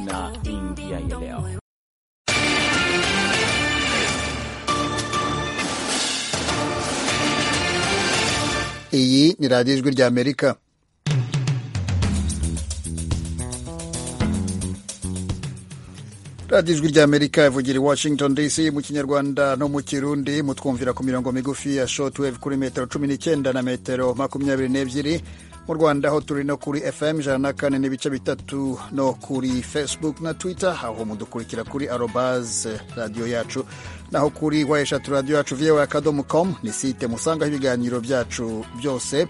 na India ya leo. iyi ni radiyo ijwi rya amerika radiyo ijwi rya amerika ivugira i washington dc mu kinyarwanda no mu kirundi mutwumvira ku mirongo migufi ya shortwave kuri metero cumi n'icyenda na metero makumyabiri n'ebyiri mu rwanda aho turi no kuri fm ijana na kane n'ibice bitatu no kuri facebook na twitter aho mudukurikira kuri arobaz radiyo yacu naho kuri wa eshatu radiyo yacu voa akadomo com ni site musangaho ibiganiro byacu byose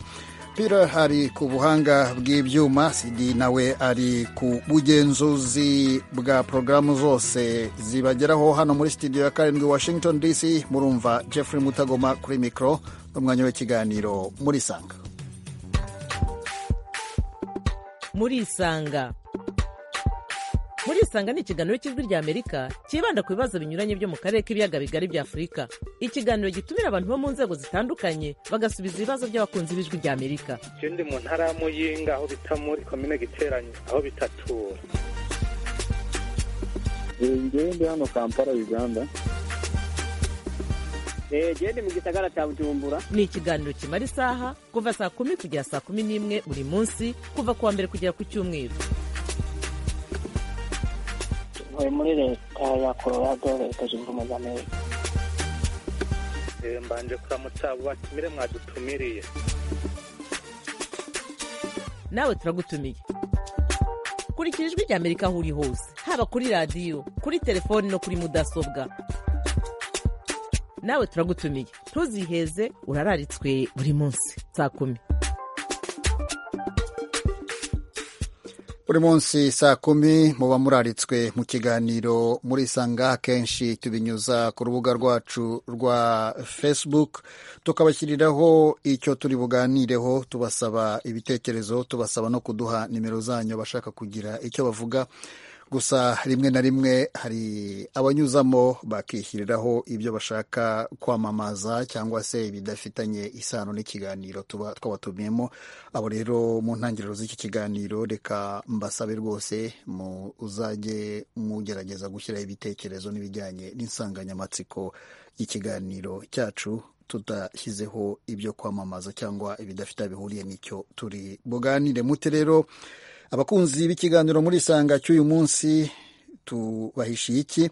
pira ari ku buhanga bw'ibyuma cd nawe ari ku bugenzuzi bwa porogaramu zose zibageraho hano muri studio ya karindwi washington dc murumva jeffrey mutagoma kuri mikoro n'umwanya w'ikiganiro muri sanga murisanga murisanga ni ikiganiro cy'ijwi rya amerika cyibanda ku bibazo binyuranye byo mu karere k'ibiyaga bigari bya afurika ikiganiro gitumira abantu bo mu nzego zitandukanye bagasubiza ibibazo by'abakunzi b'ijwi rya amerika icyo ndi mu ntara ya muyinga aho bita muri komine giteranye aho bitatura ngewe ndi hano kampala uganda gende mu gisagara cya bujumbura ni ikiganiro kimara isaha kuva saa kumi kugera saa kumi n'imwe buri munsi kuva ku wa mbere kugera ku cyumweru ntuye muri leta ya colorado leta zunze ubumwe za amerika mbanje kuramutsa abo batumire mwadutumiriye nawe turagutumiye kurikira ijwi rya amerika aho uri hose haba kuri radiyo kuri telefoni no kuri mudasobwa nawe turagutumiye ntuziheze urararitswe buri munsi saa kumi buri munsi saa kumi muba muraritswe mu kiganiro murisanga akenshi tubinyuza ku rubuga rwacu rwa facebook tukabashyiriraho icyo turi buganireho tubasaba ibitekerezo tubasaba no kuduha nimero zanyu bashaka kugira icyo bavuga gusa rimwe na rimwe hari abanyuzamo bakishyiriraho ibyo bashaka kwamamaza cyangwa se ibidafitanye isano n'ikiganiro tuba twabatumiyemo abo rero mu ntangiriro z'iki kiganiro reka mbasabe rwose muzajye mugerageza gushyiraho ibitekerezo n'ibijyanye n'insanganyamatsiko y'ikiganiro cyacu tudashyizeho ibyo kwamamaza cyangwa ibidafite bihuriye n'icyo turi buganire mute rero abakunzi b'ikiganiro muri isanga cy'uyu munsi tubahishiye iki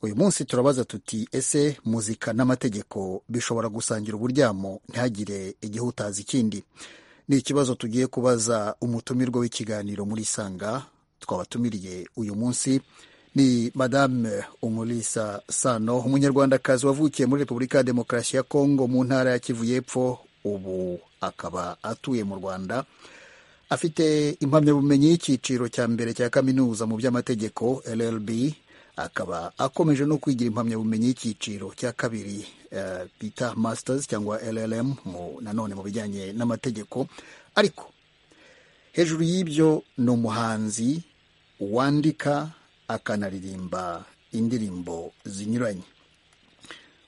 uyu munsi turabaza tuti ese muzika n'amategeko bishobora gusangira uburyamo ntihagire igihe utazi ikindi ni ikibazo tugiye kubaza umutumirwa w'ikiganiro muri isanga twabatumiriye uyu munsi ni madame umulisa sano umunyarwandakazi wavukiye muri repubulika ya demokarasi ya kongo mu ntara ya kivu y'epfo ubu akaba atuye mu rwanda afite impamyabumenyi y'icyiciro cya mbere cya kaminuza mu by'amategeko llb akaba akomeje no kwigira impamyabumenyi y'icyiciro cya kabiri uh, bita masters cyangwa llm mu, nanone mu bijyanye n'amategeko ariko hejuru y'ibyo ni umuhanzi wandika akanaririmba indirimbo zinyuranye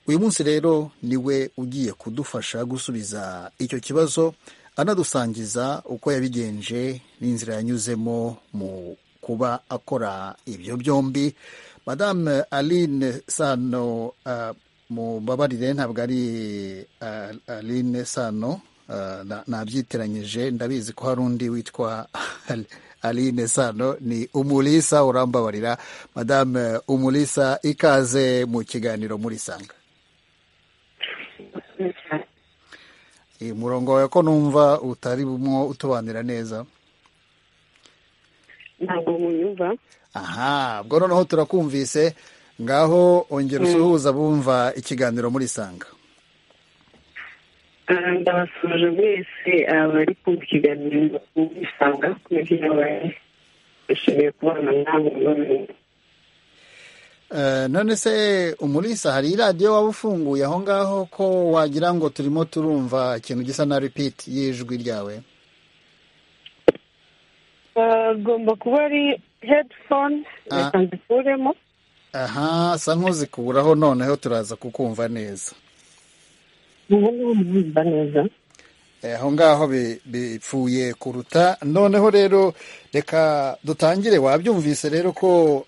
uyu munsi rero niwe ugiye kudufasha gusubiza icyo kibazo anadusangiza uko yabigenje n'inzira yanyuzemo mu kuba akora ibyo byombi madame aline sano uh, mubabarire ntabwo ari uh, aline sano uh, nabyiteranyije na ndabizi ko hari undi witwa aline sano ni umulisa urambabarira madame umulisa ikaze mu kiganiro murisanga umurongo wawe ko numva utari bumwe utubanira neza ntabwo munyumva aha ubwo noneho turakumvise ngaho ongera usuhuza bumva ikiganiro murisanga ndabasuje mwese abari kumva ikiganiro murisanga kubera yabaye bishimiye kubana nawe none se umurisa hari iradiyo waba ufunguye aho ngaho ko wagira ngo turimo turumva ikintu gisa na ripiti y'ijwi ryawe agomba kuba ari hedifone reka nzikuremo aha sa nk'uzikuraho noneho turaza kukumva neza ubu ngubu neza Eh, aho ngaho bi- bipfuye kuruta noneho rero reka dutangire wabyumvise rero ko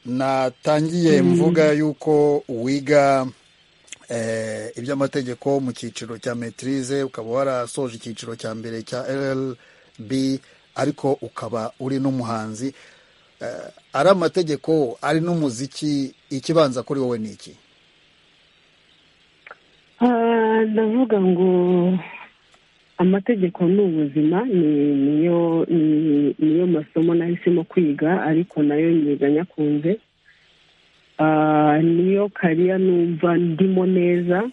natangiye mvuga yuko wiga eh, iby'amategeko mu cyiciro cya metirize ukaba warasoje icyiciro cya mbere cya rlb ariko ukaba uri n'umuhanzi eh, ari amategeko ari n'umuziki ikibanza kuri wowe ni iki Ah, ndavuga ngo amategeko ni ubuzima ni- niyo ni- niyo masomo nahisemo kwiga ariko nayo nyiga nyakunze Ah, niyo kariya numva ndimo neza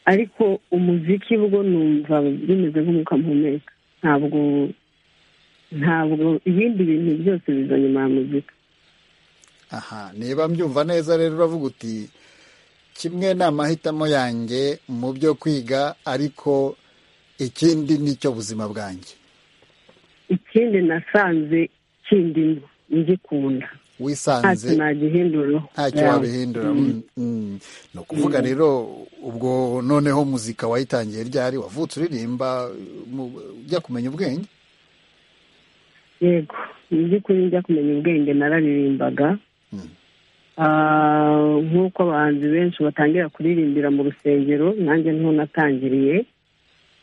ariko umuziki bwo numva bimeze nk'umwuka mpumeka ntabwo ntabwo ibindi bintu byose biza nyuma ya muzika aha niba mbyumva neza rero uravuga uti kimwe ni amahitamo yanjye mu byo kwiga ariko ikindi ni cyo buzima bwanjye ikindi nasanze kindimo ngikunda ntacyo wisanze nagihinduraho ntacyo Yeah. wabihindura Mm. Mm, mm. ni ukuvuga rero ubwo noneho muzika wayitangiye ryari wavutse uririmba mu- ujya kumenya ubwenge yego mu by'ukuri njya kumenya ubwenge nararirimbaga Mm. Ah, nk'uko abahanzi benshi batangira kuririmbira mu rusengero nanjye niho natangiriye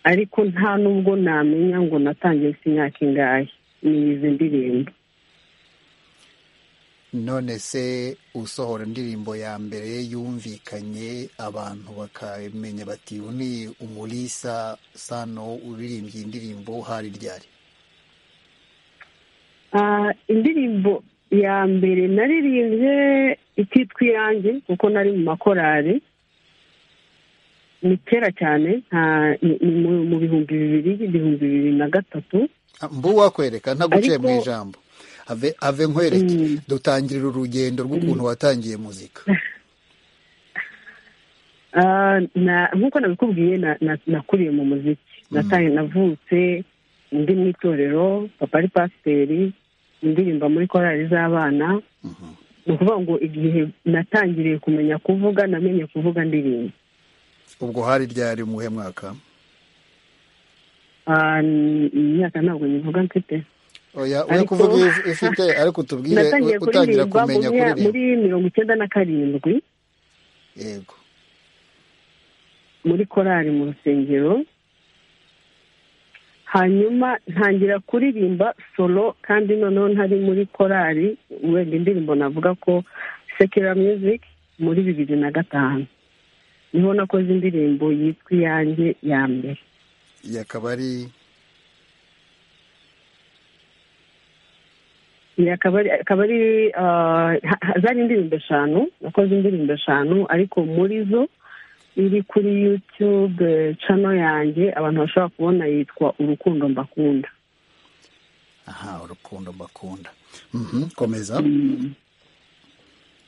ariko nta n'ubwo namenya ngo natangiye si imyaka ingahe ni izi ndirimbo none se usohora indirimbo ya mbere yumvikanye abantu bakamenya bati uyu ni umulisa sano uririmbye indirimbo hari ryari Ah, indirimbo ya mbere naririmbye ikitwa iyanjye kuko nari mu makorari ni kera cyane nta- ni- ni mu- mu bihumbi bibiri ibihumbi bibiri na gatatu Ah, mbu wakwereka ntaguciye mu Ariko- ijambo ave ave nkwereke Mm. dutangirira urugendo rw'ukuntu watangiye muzika Ah, na- nk'uko nabikubwiye na- na- nakuriye mu muziki Nataye- navutse ndi mu itorero papa ari pasiteri indirimba muri korali z'abana Mhm. ni ukuvuga ngo igihe natangiriye kumenya kuvuga namenye kuvuga ndirimba ubwo hari ryari muhe mwaka Ah, n- imyaka ntabwo nyivuga mfite oya oya Ariko- kuvuga iyo ufite ariko tubwire natangiye utangira kuririmba mu kumenya myaka- kuririmba muri mirongo icyenda na karindwi yego muri korali mu rusengero hanyuma ntangira kuririmba solo kandi noneho ntari muri korali wenda indirimbo navuga ko sekera music muri bibiri na gatanu niho nakoze indirimbo yitwa iyanjye ya mbere iyi akaba ari Iyi akaba ari akaba ari ah, ha- ha- zari indirimbo eshanu nakoze indirimbo eshanu ariko muri zo iri kuri youtube eh, channel yanjye abantu bashobora kubona yitwa urukundo mbakunda aha urukundo mbakunda Mhm, komeza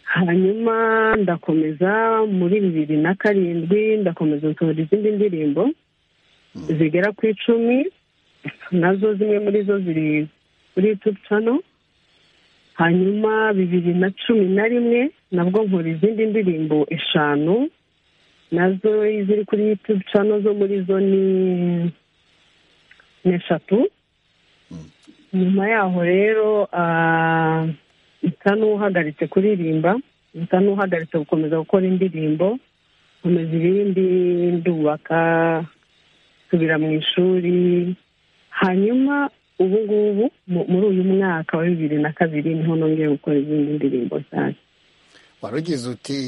hanyuma ndakomeza muri bibiri na karindwi ndakomeza nsohora izindi ndirimbo zigera ku icumi nazo zimwe muri zo ziri kuri youtube channel hanyuma bibiri na cumi na rimwe nabwo nkora izindi ndirimbo eshanu nazo ziri kuri youtube channel zo muri zo ni ni eshatu nyuma yaho rero ah, nsa n'uhagaritse kuririmba nsa n'uhagaritse gukomeza gukora indirimbo nkomeza ibindi ndubaka nsubira mu ishuri hanyuma ubu ngubu mu- muri uyu mwaka wa bibiri na kabiri niho nongeye gukora izindi ndirimbo cyane warugize uti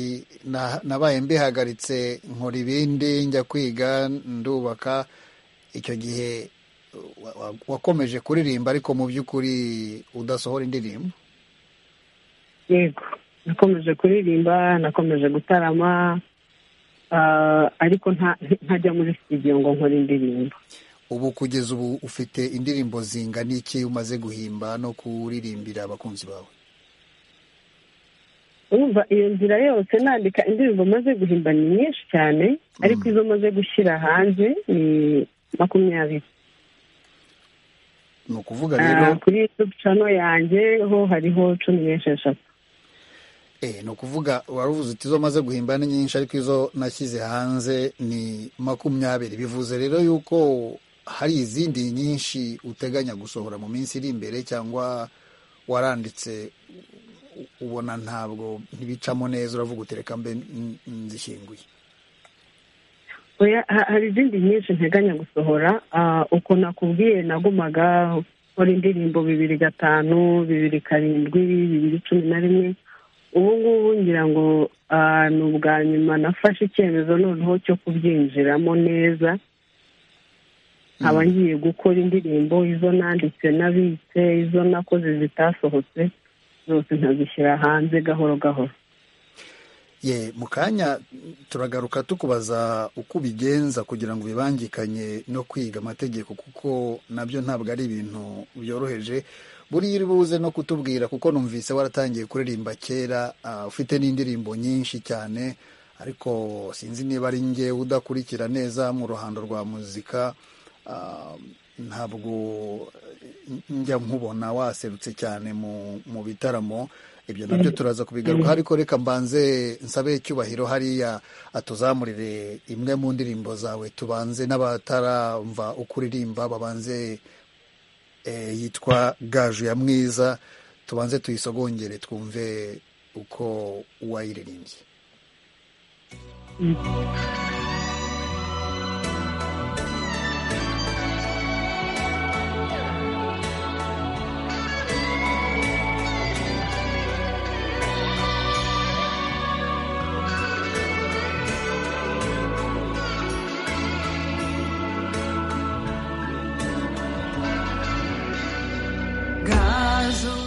"Na- nabaye mbihagaritse nkora ibindi njya kwiga ndubaka icyo gihe wa- wa- wakomeje kuririmba ariko mu by'ukuri udasohora indirimbo yego nakomeje kuririmba nakomeje gutarama ah, ariko nta- ntajya muri studio ngo nkore indirimbo ubu kugeza ubu ufite indirimbo zingana iki umaze guhimba no kuririmbira abakunzi bawe urumva iyo nzira yose nandika indirimbo maze guhimba ni nyinshi cyane ariko izo maze gushyira hanze ni makumyabiri ni ukuvuga Ah, rero kuri youtube channel yanjye ho hariho cumi n'esheshatu ni ukuvuga uwaruvuze uti izo maze guhimba ni nyinshi ariko izo nashyize hanze ni makumyabiri bivuze rero yuko hari izindi nyinshi uteganya gusohora mu minsi iri imbere cyangwa waranditse ubona ntabwo ntibicamo neza uravuga utereka mbe nzishyinguye Oya, ha- hari izindi nyinshi nteganya gusohora Ah, uko nakubwiye nagumaga ukora indirimbo bibiri gatanu bibiri karindwi bibiri cumi na rimwe ubu ngubu ngira ngo ah, ni ubwa nyuma nafashe icyemezo noneho cyo kubyinjiramo neza nkaba ngiye gukora indirimbo izo nanditse nabitse izo nakoze zitasohotse zose nkazishyira hanze gahoro gahoro ye mu kanya turagaruka tukubaza uko ubigenza kugira ngo ubibangikanye no kwiga amategeko kuko nabyo ntabwo ari ibintu byoroheje buriya uri buze no kutubwira kuko numvise waratangiye kuririmba kera ah, ufite n'indirimbo nyinshi cyane ariko sinzi niba ari ngewe udakurikira neza mu ruhando rwa muzika ah, ntabwo njya nkubona waserutse cyane mu mu bitaramo ibyo nabyo turaza kubigaruka ariko reka mbanze nsabe cyubahiro hariya atuzamurire imwe mu ndirimbo zawe tubanze n'abataramva uko uririmba babanze eh, yitwa gaju ya mwiza tubanze tuyisogongere twumve uko wayiririmbye gaju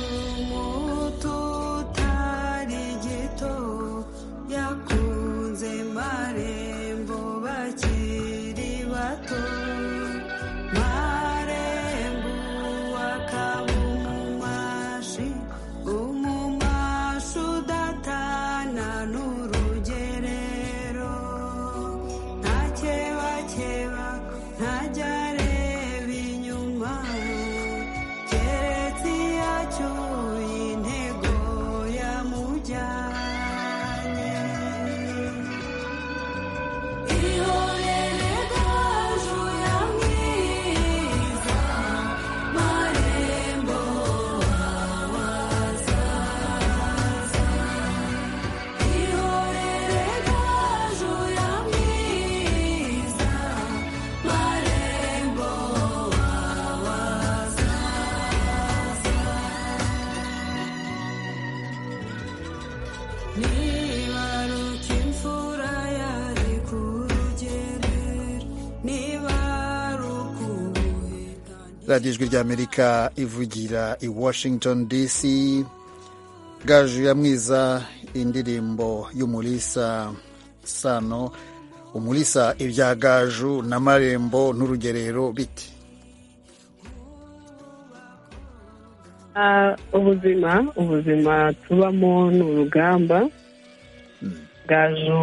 muto utari gito yakunze marembo bakiri bato marembo akaba umumashi umumashi udatana n'urugerero ntakebakeba ntajya areba inyuma keretse iyo acyuye intego yamujyanye ihorere gaju ya mwiza marembo wawazaza ihorere gaju ya mwiza marembo wawazaza nibaruka imfura yari ku rugerero nibaruka ubuhe radiyo ijwi ry'amerika ivugira i washington dc gaju ya mwiza indirimbo y'umulisa sano umulisa ibya gaju na marembo n'urugerero biti Ah, ubuzima ubuzima tubamo ni urugamba gaju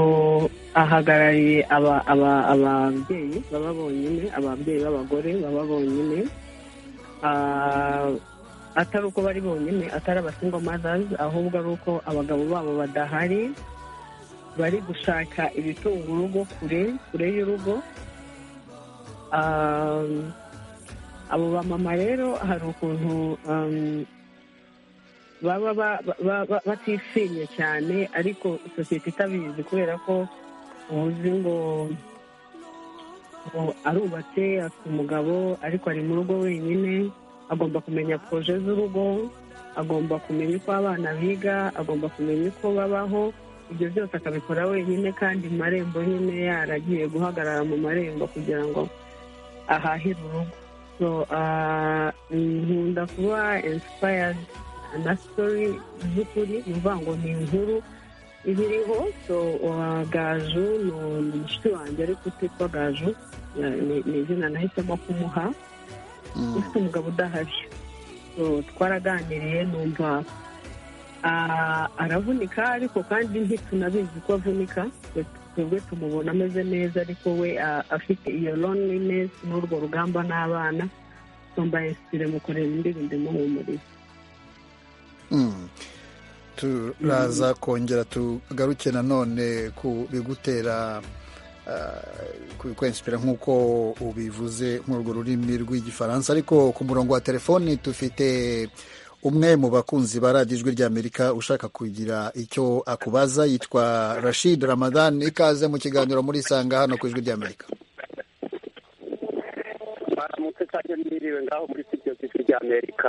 ahagarariye aba- aba- ababyeyi baba bonyine ababyeyi b'abagore baba bonyine Ah, atari uko bari bonyine atari abasingwa madazi ahubwo ari uko abagabo babo badahari bari gushaka ibitunga urugo kure kure y'urugo Ah, abo bamama rero hari ukuntu um, baba ba- ba- ba- batifinye cyane ariko sosiyete itabizi kubera ko uzi ngo ngo arubatse afite umugabo ariko ari mu rugo wenyine agomba kumenya poroje z'urugo agomba kumenya uko abana biga agomba kumenya uko babaho ibyo byose akabikora wenyine kandi mu marembo nyine yaragiye guhagarara mu marembo kugira ngo ahahire urugo so ah, nkunda kuba inspired na story z'ukuri ni ukuvuga ngo ni inkuru iba iriho so ah, gaju ni umushuti wanjye ariko utitwa gaju ah, ni- ni izina nahisemo kumuha ufite umugabo udahari So, twaraganiriye numva ah, aravunika ariko kandi ntitunabizi ko avunika twebwe tumubona ameze neza ariko we ah, afite iyo loneliness n'urwo rugamba n'abana tumbaye sire mu kureba indirimbo imuhumuriza Mm. turaza kongera tugaruke nanone ku bigutera uh, kwensipira nk'uko ubivuze muri urwo rurimi rw'igifaransa ariko ku murongo wa telefoni dufite umwe mu bakunzi ba radiyo ijwi ry'amerika ushaka kugira icyo akubaza yitwa rashid ramadan ikaze mu kiganiro muri isanga hano ku ijwi ry'amerika baramutse cyane mwiriwe ngaho muri sitidiyo z'ijwi ry'amerika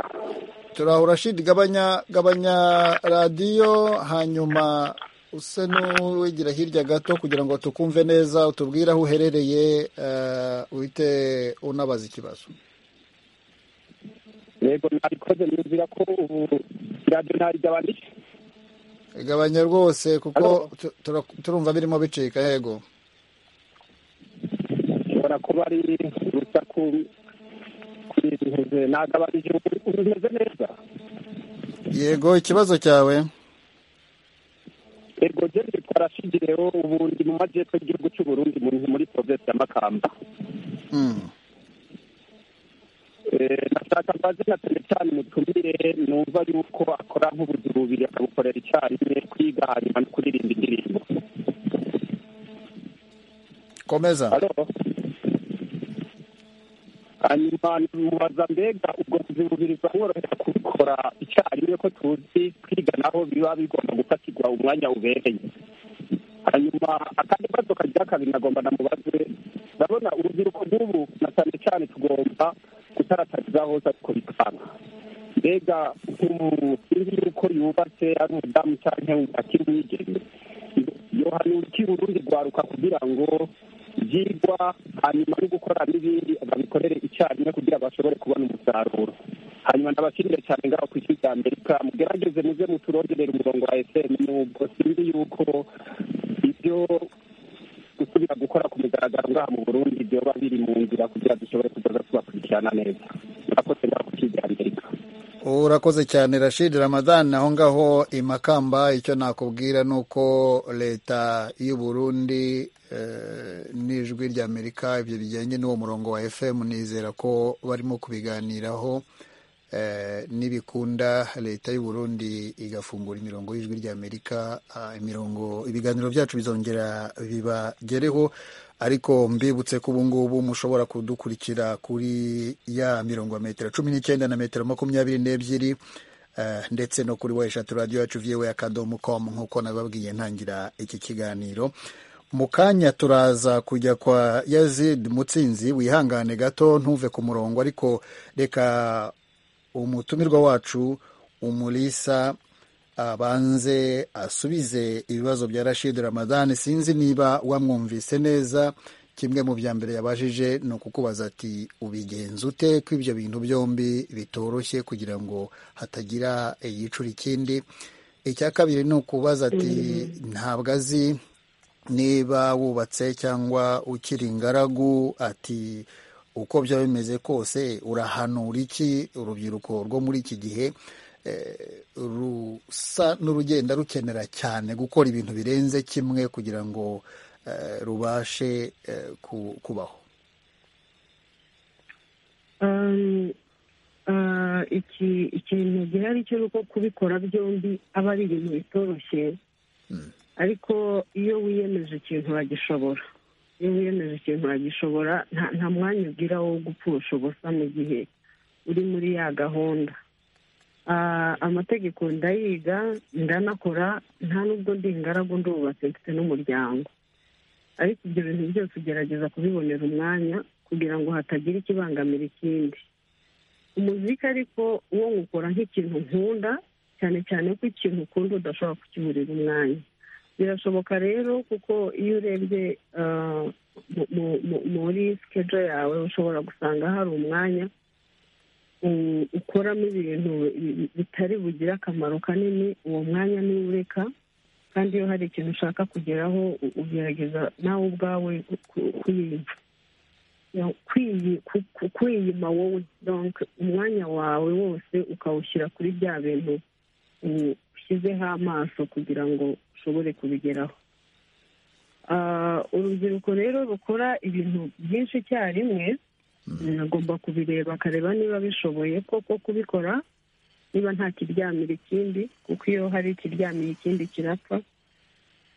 turahura shidi gabanya gabanya radiyo hanyuma use n'uwigira hirya gato kugira ngo tukumve neza utubwire aho uherereye eh, uhite unabaza ikibazo yego nabikoze nizira ko ubu radiyo ntarigabanyije gabanya rwose kuko tu- tura- turumva birimo bicika yego ishobora kuba ari urusaku kuri ntuze nagabanije ubu umeze neza yego ikibazo cyawe yego je nitwa rashidi rero ubu ndi mu majyepfo y'igihugu cy'u burundi mu- muri provinsi ya makamba Mm. Eh, nashaka mbaze na cyane cyane umutumire numva yuko akora nk'ubuzi bubiri akabukorera icyarimwe kwiga hanyuma no kuririmba indirimbo komeza halo hanyuma mubaza mbega ubwo buzi bubiri bwamworohera kubikora icyarimwe ko tuzi kwiga naho biba bigomba gufatirwa umwanya ubereye hanyuma akandi kibazo kagira kabiri nagomba namubaze ndabona urubyiruko rw'ubu na cyane cyane tugomba gutaratariza hose ariko bikanga mbega nk'umuntu sinzi yuko yubatse ari umudamu cyangwa akiri umwigeme yohana urukiri urundi rwaruka kugira ngo ibyigwa hanyuma no gukora n'ibindi babikorere icyarimwe kugira bashobore kubona umusaruro hanyuma ndabashimire cyane ngaho ku isi rya amerika mugerageze muze muturongerere umurongo wa esemu nubwo sinzi yuko ibyo gusubira gukora ku migaragaro ngaha mu burundi byoba biri mu nzira kugira dushobore kuzaza tubakurikirana neza murakoze ngaho ku isi rya amerika urakoze cyane rashid ramadan aho ngaho i makamba icyo nakubwira ni uko leta y'u burundi eh, n'ijwi ry'amerika ibyo bijyanye n'uwo murongo wa fm nizera ko barimo kubiganiraho eh, nibikunda leta y'u burundi igafungura imirongo y'ijwi ry'amerika ah, imirongo ibiganiro byacu bizongera bibagereho ariko mbibutse ko ubu ngubu mushobora kudukurikira kuri ya mirongo ya metero cumi n'icyenda na metero makumyabiri n'ebyiri eh, ndetse no kuri weshatu radiyo yacu vyewe akadomo com nk'uko nababwiye ntangira iki kiganiro mu kanya turaza kujya kwa yazid mutsinzi wihangane gato ntuve ku murongo ariko reka umutumirwa wacu umulisa abanze asubize ibibazo bya rashid ramadan sinzi niba wamwumvise neza kimwe mu bya mbere yabajije ni ukukubaza ati ubigenza ute ko ibyo bintu byombi bitoroshye kugira ngo hatagira yicura ikindi icya kabiri ni ukubaza ati ntabwo azi niba wubatse cyangwa ukiri ingaragu ati uko byaba bimeze kose urahanura iki urubyiruko rwo muri iki gihe eh, rusa n'urugenda rukenera cyane gukora ibintu birenze kimwe kugira ngo eh, rubashe eh, ku- kubaho Um, uh, iki ikintu gihari cyo uko kubikora byombi aba ari ibintu bitoroshye ariko iyo wiyemeje ikintu uragishobora iyo wiyemeje ikintu uragishobora nta nta mwanya ugira wo gupfusha ubusa mu gihe uri muri ya gahunda Ah, amategeko ndayiga ndanakora nta n'ubwo ndi ingaragu ndubatse mfite n'umuryango ariko ibyo bintu byose ugerageza kubibonera umwanya kugira ngo hatagira ikibangamira ikindi umuziki ariko wo nkukora nk'ikintu nkunda cyane cyane ko ikintu ukunda udashobora kukiburira umwanya birashoboka rero kuko iyo urebye ah, mu- mu- mu- muri sikejo yawe ushobora gusanga hari umwanya u- ukoramo ibintu bi- bi- bitari bugire akamaro kanini uwo mwanya ntiwureka kandi iyo hari ikintu ushaka kugeraho u- ugerageza nawe ubwawe ku- ku- kuyiyumva Ya- kwiyi- ku- ku- kwiyima wowe donc umwanya wawe wose ukawushyira kuri bya bintu u- ushyizeho amaso kugira ngo ushobore kubigeraho Ah, urubyiruko rero rukora ibintu byinshi icyarimwe agomba kubireba akareba niba bishoboye koko kubikora niba nta kiryamira ikindi kuko iyo hari ikiryamiye ikindi kirapfa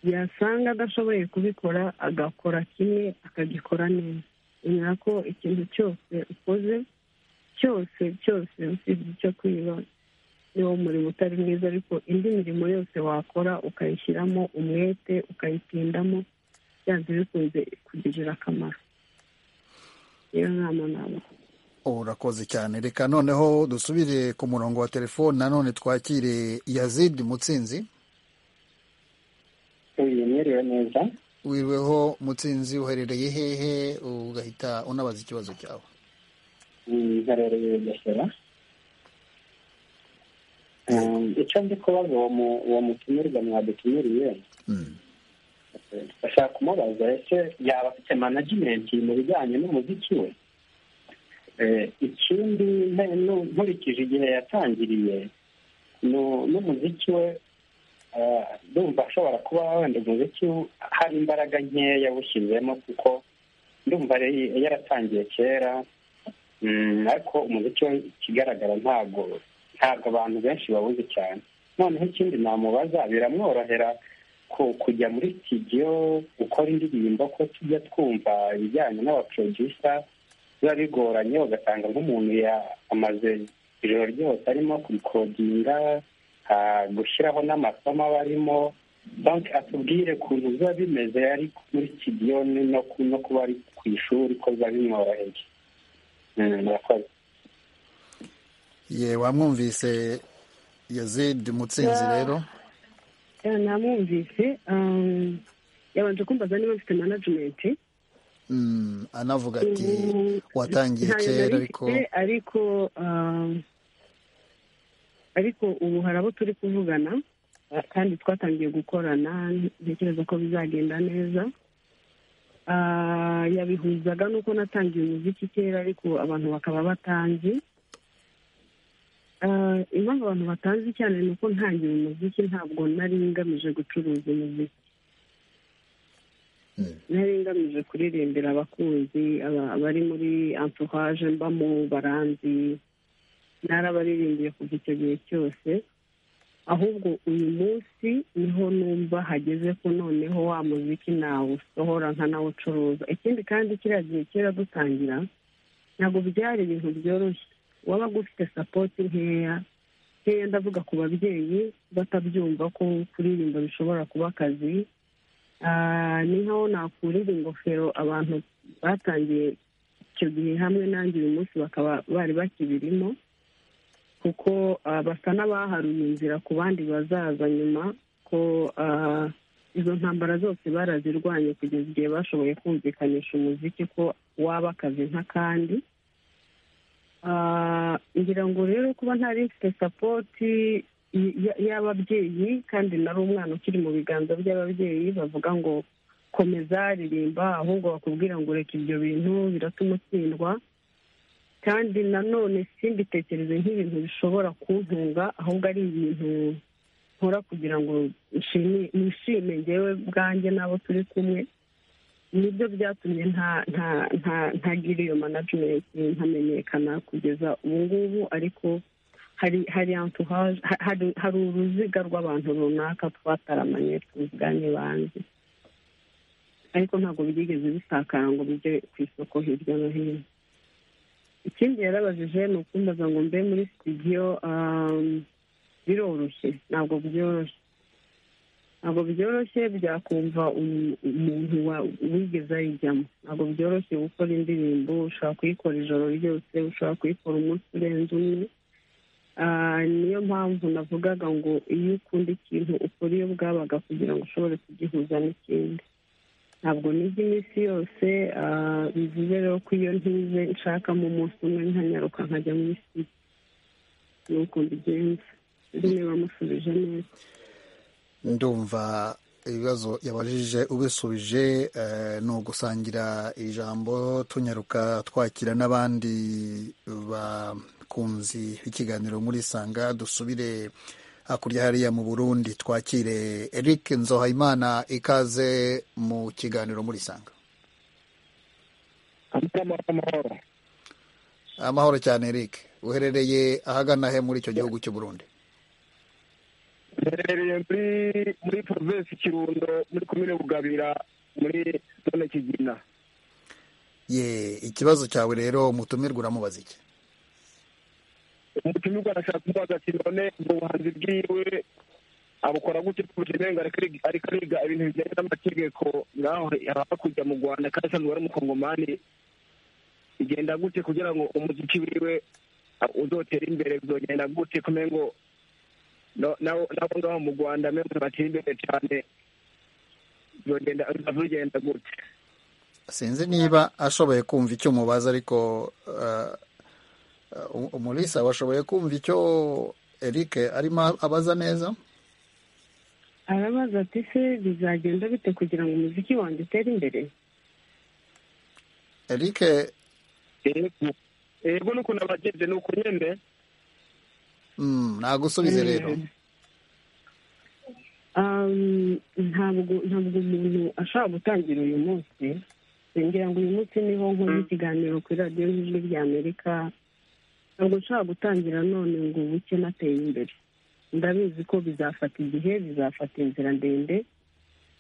yasanga adashoboye kubikora agakora kimwe akagikora neza emera ko ikintu cyose ukoze cyose cyose usibye icyo kwiba niwo murimo utari mwiza ariko indi mirimo yose wakora ukayishyiramo umwete ukayitindamo byanze bikunze kugirira akamaro iyo nama ntabwo urakoze cyane reka noneho dusubire ku murongo wa telefoni nanone twakire yazidi mutsinzi mwiriwe neza wiriweho mutsinzi uherereye hehe ugahita unabaza ikibazo cyawe ngarereye bugesera icyo ndi kubaza uwo mu- uwo mutumirwa mwadutumiriye Mm. bashaka kumubaza ese yaba afite management mu bijyanye n'umuziki we Eh, ikindi nte- nu- nkurikije igihe yatangiriye nu- n'umuziki we eh, ndumva ashobora kuba wenda umuziki w- hari imbaraga nkeya yawushyizemo kuko ndumva yari- yaratangiye kera Mm, ariko umuziki we ikigaragara ntabwo ntabwo abantu benshi bawuzi cyane noneho ikindi namubaza biramworohera ku- kujya muri studio gukora indirimbo ko tujya twumva ibijyanye n'abaprodusa biba bigoranye ugasanga nk'umuntu ya- amaze ijoro ryose arimo kurikodinga ah, gushyiraho n'amasomo aba arimo donc atubwire ukuntu biba bimeze ari muri studio ni- no ku- no kuba ari ku ishuri ko biba bimworoheye Mm, murakoze ye wamwumvise yazidi mutsinzi rero ya namwumvise um, yabanje kumbaza niba mfite manajimenti Mm, anavuga ati Mm, watangiye ntayo kera nari ariko mfite, ariko um, ariko ubu hari abo turi kuvugana kandi twatangiye gukorana ntekereza ko bizagenda neza Ah, yabihuzaga nuko natangiye umuziki kera ariko abantu bakaba batanzi Ah, impamvu abantu batazi cyane ni uko ntangiye umuziki ntabwo nari ngamije gucuruza umuziki nari ngamije kuririmbira abakunzi aba- abari muri entourage mbamo baranzi narabaririmbye kuva icyo gihe cyose ahubwo uyu munsi niho numva hageze ko noneho wa muziki nawusohora nkanawucuruza ikindi kandi kiriya gihe kera dutangira ntabwo byari ibintu byoroshye wabaga ufite sapoti nkeya nkeya ndavuga ku babyeyi batabyumva ko kuririmba bishobora kuba akazi Ah, niho nakurira ingofero abantu batangiye icyo gihe hamwe nanjye uyu munsi bakaba bari bakibirimo kuko ah, basa n'abaharuye inzira ku bandi bazaza nyuma ko ah, izo ntambara zose barazirwanye kugeza igihe bashoboye kumvikanisha umuziki ko waba akazi nk'akandi Ah, ngira ngo rero kuba ntari mfite sapoti y- y- y'ababyeyi kandi nari umwana ukiri mu biganza by'ababyeyi bavuga ngo komeza ririmba ahubwo bakubwira ngo reka ibyo bintu biratuma utsindwa kandi nanone simbitekereze nk'ibintu bishobora kuntunga ahubwo ari ibintu nkora kugira ngo nshimi- nishime ngewe bwanjye n'abo turi kumwe nibyo byatumye nta nta nta ntagira iyo manajimenti ntamenyekana kugeza ubu ngubu ariko hari hari entourage- ha- hari hari uruziga rw'abantu runaka twataramanye tuvuganye banze ariko ntabwo byigeze bisakara ngo bijye ku isoko hirya no hino ikindi yarabajije ni ukumbaza ngo mbe muri studio um, biroroshye ntabwo byoroshye ntabwo byoroshye byakumva um- umuntu wa- wigeze ayijyamo ntabwo byoroshye gukora indirimbo ushobora kuyikora ijoro ryose ushobora kuyikora umunsi urenze umwe Ah, niyo mpamvu navugaga ngo iyo ukunda ikintu ukora iyo bwabaga kugira ngo ushobore kugihuza n'ikindi ntabwo niga iminsi yose ah, bivuze rero ko iyo ntize nshakamo umunsi umwe nkanyaruka nkajya muri siti ni uko mbigenza rero niba musubije neza ndumva ibibazo yabajije ubisubije eh, ni ugusangira ijambo tunyaruka twakira n'abandi bakunzi b'ikiganiro muri sanga dusubire hakurya hariya mu burundi twakire eric nzohayimana ikaze mu kiganiro muri sanga amahoro amahoro amahoro cyane eric uherereye ahagana he muri icyo gihugu cy'u Burundi mperereye muri muri provinsi kirundo muri komine bugabira muri zone kigina ye ikibazo cyawe rero umutumirwa uramubaza iki umutumirwa arashaka kumubaza ati none ubwo buhanzi bwiwe abukora gute kubera irenga ariko ariga ibintu bijyanye n'amategeko ngaho hakurya mu rwanda kandi asanzwe ari umukongomani bigenda gute kugira ngo umuziki wiwe uzotera imbere bizogenda gute kumenya ngo no- nabo nabo ngaho mu rwanda memwe batera imbere cyane bizogenda bizagenda gute sinzi niba ashoboye kumva icyo umubaza ariko eh, eh, umulisa washoboye kumva icyo eric arimo abaza neza arabaza ati se bizagenda bite kugira ngo umuziki wanjye utere imbere eric yego yego n'ukuntu abagenzi ni uko nyine mm, nagusubize rero Um, ntabwo ntabwo umuntu ashobora gutangira uyu munsi ngira ngo uyu munsi niho nkora ikiganiro kuri radiyo y'ijwi ry'amerika ntabwo nshobora gutangira none ngo buke nateye imbere ndabizi ko bizafata igihe bizafata inzira ndende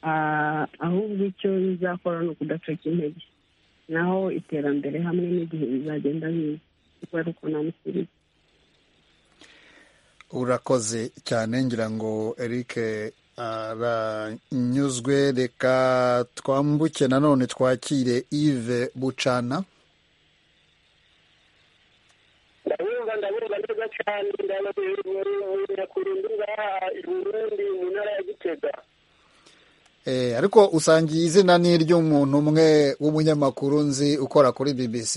Ah, ahubwo icyo bizakora ni ukudacika intege naho iterambere hamwe n'igihe bizagenda biza kuko ari uko namusubije urakoze cyane ngira ngo eric aranyuzwe reka twambuke nanone twakire ive bucana ndabumva ndabumva neza cyane ndakurunda ngaha i burundi mu ntara ya gitega Eh, ariko usangiye izina ni iry'umuntu umwe w'umunyamakuru nzi ukora kuri bbc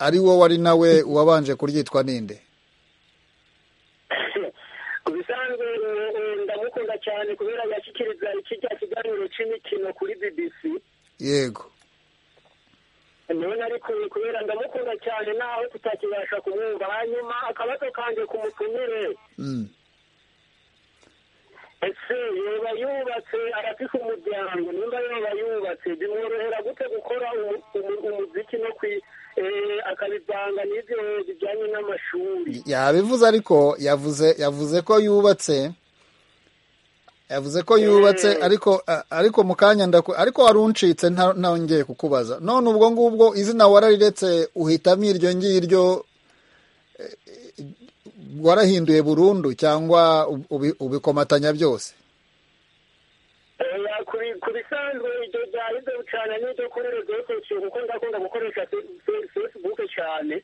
ari wo wari nawe wabanje kuryitwa ninde ku bisanzwe eh, eh, ndamukunda cyane kubera yashyikiriza iki cya kiganiro cy'imikino kuri bbc yego none ariko kubera ndamukunda cyane naho tutakibasha kumwumva hanyuma akabazo kanjye ku mutumire mm. ese yoba yubatse arafite umuryango nimba yoba yubatse bimworohera gute gukora umu- umu- umuziki no kwi eh, akabivanga n'ibyo bijyanye n'amashuri yabivuze ariko yavuze yavuze ko yubatse yavuze ko yubatse ariko a- ariko mu kanya ndaku ariko waruncitse nta- ntongeye kukubaza none ubwo ngubwo izina warariretse uhitamo iryo ngiryo eh, warahinduye burundu cyangwa ubi- ubi- ubikomatanya byose Eh, kuri- ku bisanzwe ibyo byarize cyane n'ibyo kuri rezo sosiyo kuko ndakunda gukoresha fe- fe- facebook cyane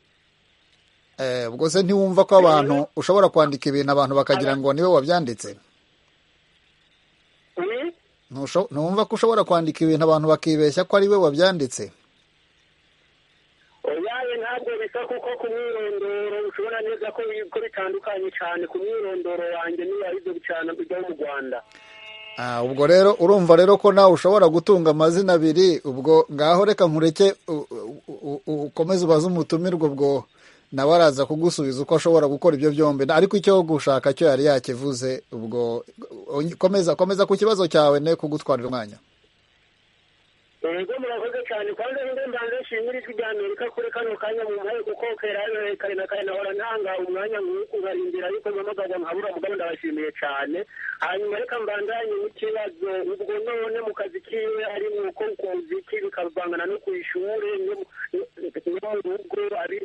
Eh, ubwo se ntiwumva ko abantu ushobora kwandika ibintu abantu bakagira ngo niwe wabyanditse Ni? Ntusho- ntiwumva ko ushobora kwandika ibintu abantu bakibeshya ko ari we wabyanditse oyaye ntabwo bisa kuko ku mwirondoro ushobona neza ko bi- ko bitandukanye cyane ku mwirondoro wanjye n'iyarize cyane kujya mu rwanda Ah, ubwo rero urumva rero ko nawe ushobora gutunga amazina abiri ubwo ngaho reka nkureke u- u- u- u- ukomeze ubaze umutumirwa ubwo nawe araza kugusubiza uko ashobora gukora ibyo byombi Na- ariko icyo gushaka cyo yari yakivuze ubwo u- komeza komeza ku kibazo cyawe ne kugutwarira umwanya yego murakoze cyane kwanza ninde mbanze nshimira ijwi rya amerika kuri kano kanya mu muhaye kuko kera yayoye kare na kare nahora ntanga umwanya nk'uku nkarindira yuko mpamagaza nkabura mugabo ndabashimiye cyane hanyuma reka mbandanye n'ikibazo ubwo none mu kazi kiwe ari mu ko ku muziki bikavangana no ku ishuri no mu- no mu rugo ari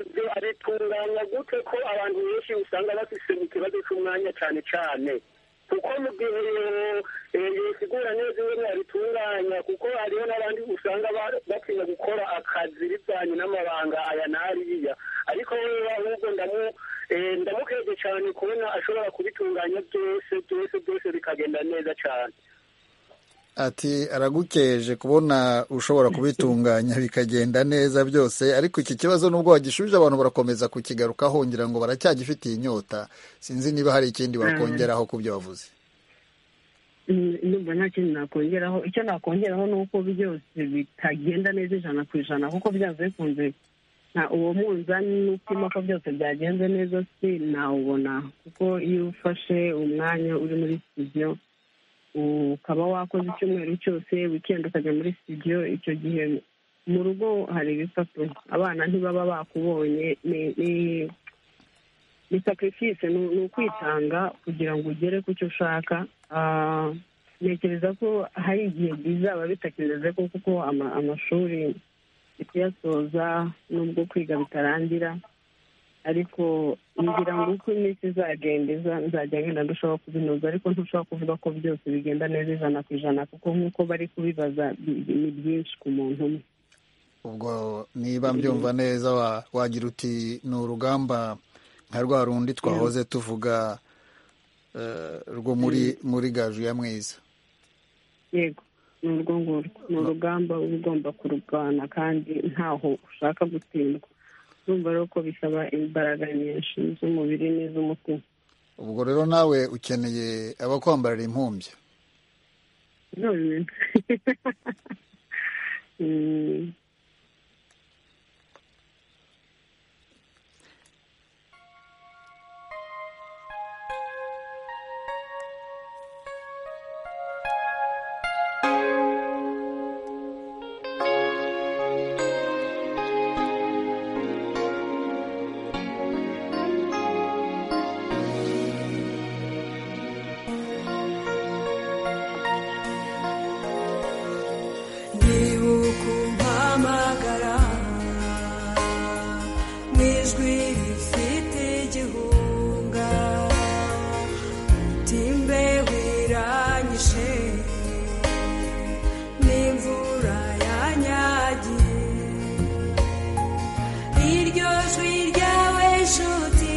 ibyo abitunganya gute ko abantu benshi usanga bafise ikibazo cy'umwanya cyane cyane kuko mu gihe eh, yosigura neza ingene abitunganya kuko hariho n'abandi usanga ba- batinya gukora akazi bivanye n'amabanga aya n'ariya ariko wewe ahubwo ndamu eh, ndamukeje cyane kubona ashobora kubitunganya byose byose byose bikagenda neza cyane ati aragukeje kubona ushobora kubitunganya bikagenda neza byose ariko iki kibazo nubwo wagishubije abantu barakomeza kukigarukaho ngira ngo baracyagifitiye inyota sinzi niba hari ikindi wakongeraho ku byo wavuze Mm, ndumva nta kintu nakongeraho icyo nakongeraho ni uko byose bitagenda neza ijana ku ijana kuko byanze bikunze nta uwo munzani n'upima ko byose byagenze neza si nawubona kuko iyo ufashe umwanya uri muri studio ukaba wakoze icyumweru cyose wikendi ukajya muri studio icyo gihe mu rugo hari ibikapu abana ntibaba bakubonye ni ni- ni sacrifice ni ni ukwitanga kugira ngo ugere ku cyo ushaka Ah, ntekereza ko hari igihe bizaba bitakereze ko kuko ama- amashuri ni kuyasoza nubwo kwiga bitarangira ariko ngira ngo uko iminsi izagenda iza- nzajya ngenda ndushaho kubinoza ariko ntushobora kuvuga ko byose bigenda neza ijana ku ijana kuko nk'uko bari kubibaza bi- bi- ni byinshi ku muntu umwe ubwo niba mbyumva neza wa- wagira uti ni urugamba nka rwa rundi twahoze tuvuga eh, rwo muri muri gaju ya mwiza yego ni urwo ngurwo ni urugamba uba ugomba kururwana kandi ntaho ushaka gutsindwa urumva rero ko bisaba imbaraga nyinshi z'umubiri n'iz'umutima ubwo rero nawe ukeneye abakwambarira impumbya none Mm. ndibuka umpamagara mu ijwi rifite igihunga utimbe wiranyishe n'imvura yanyagiye iryo jwi ryawe nshuti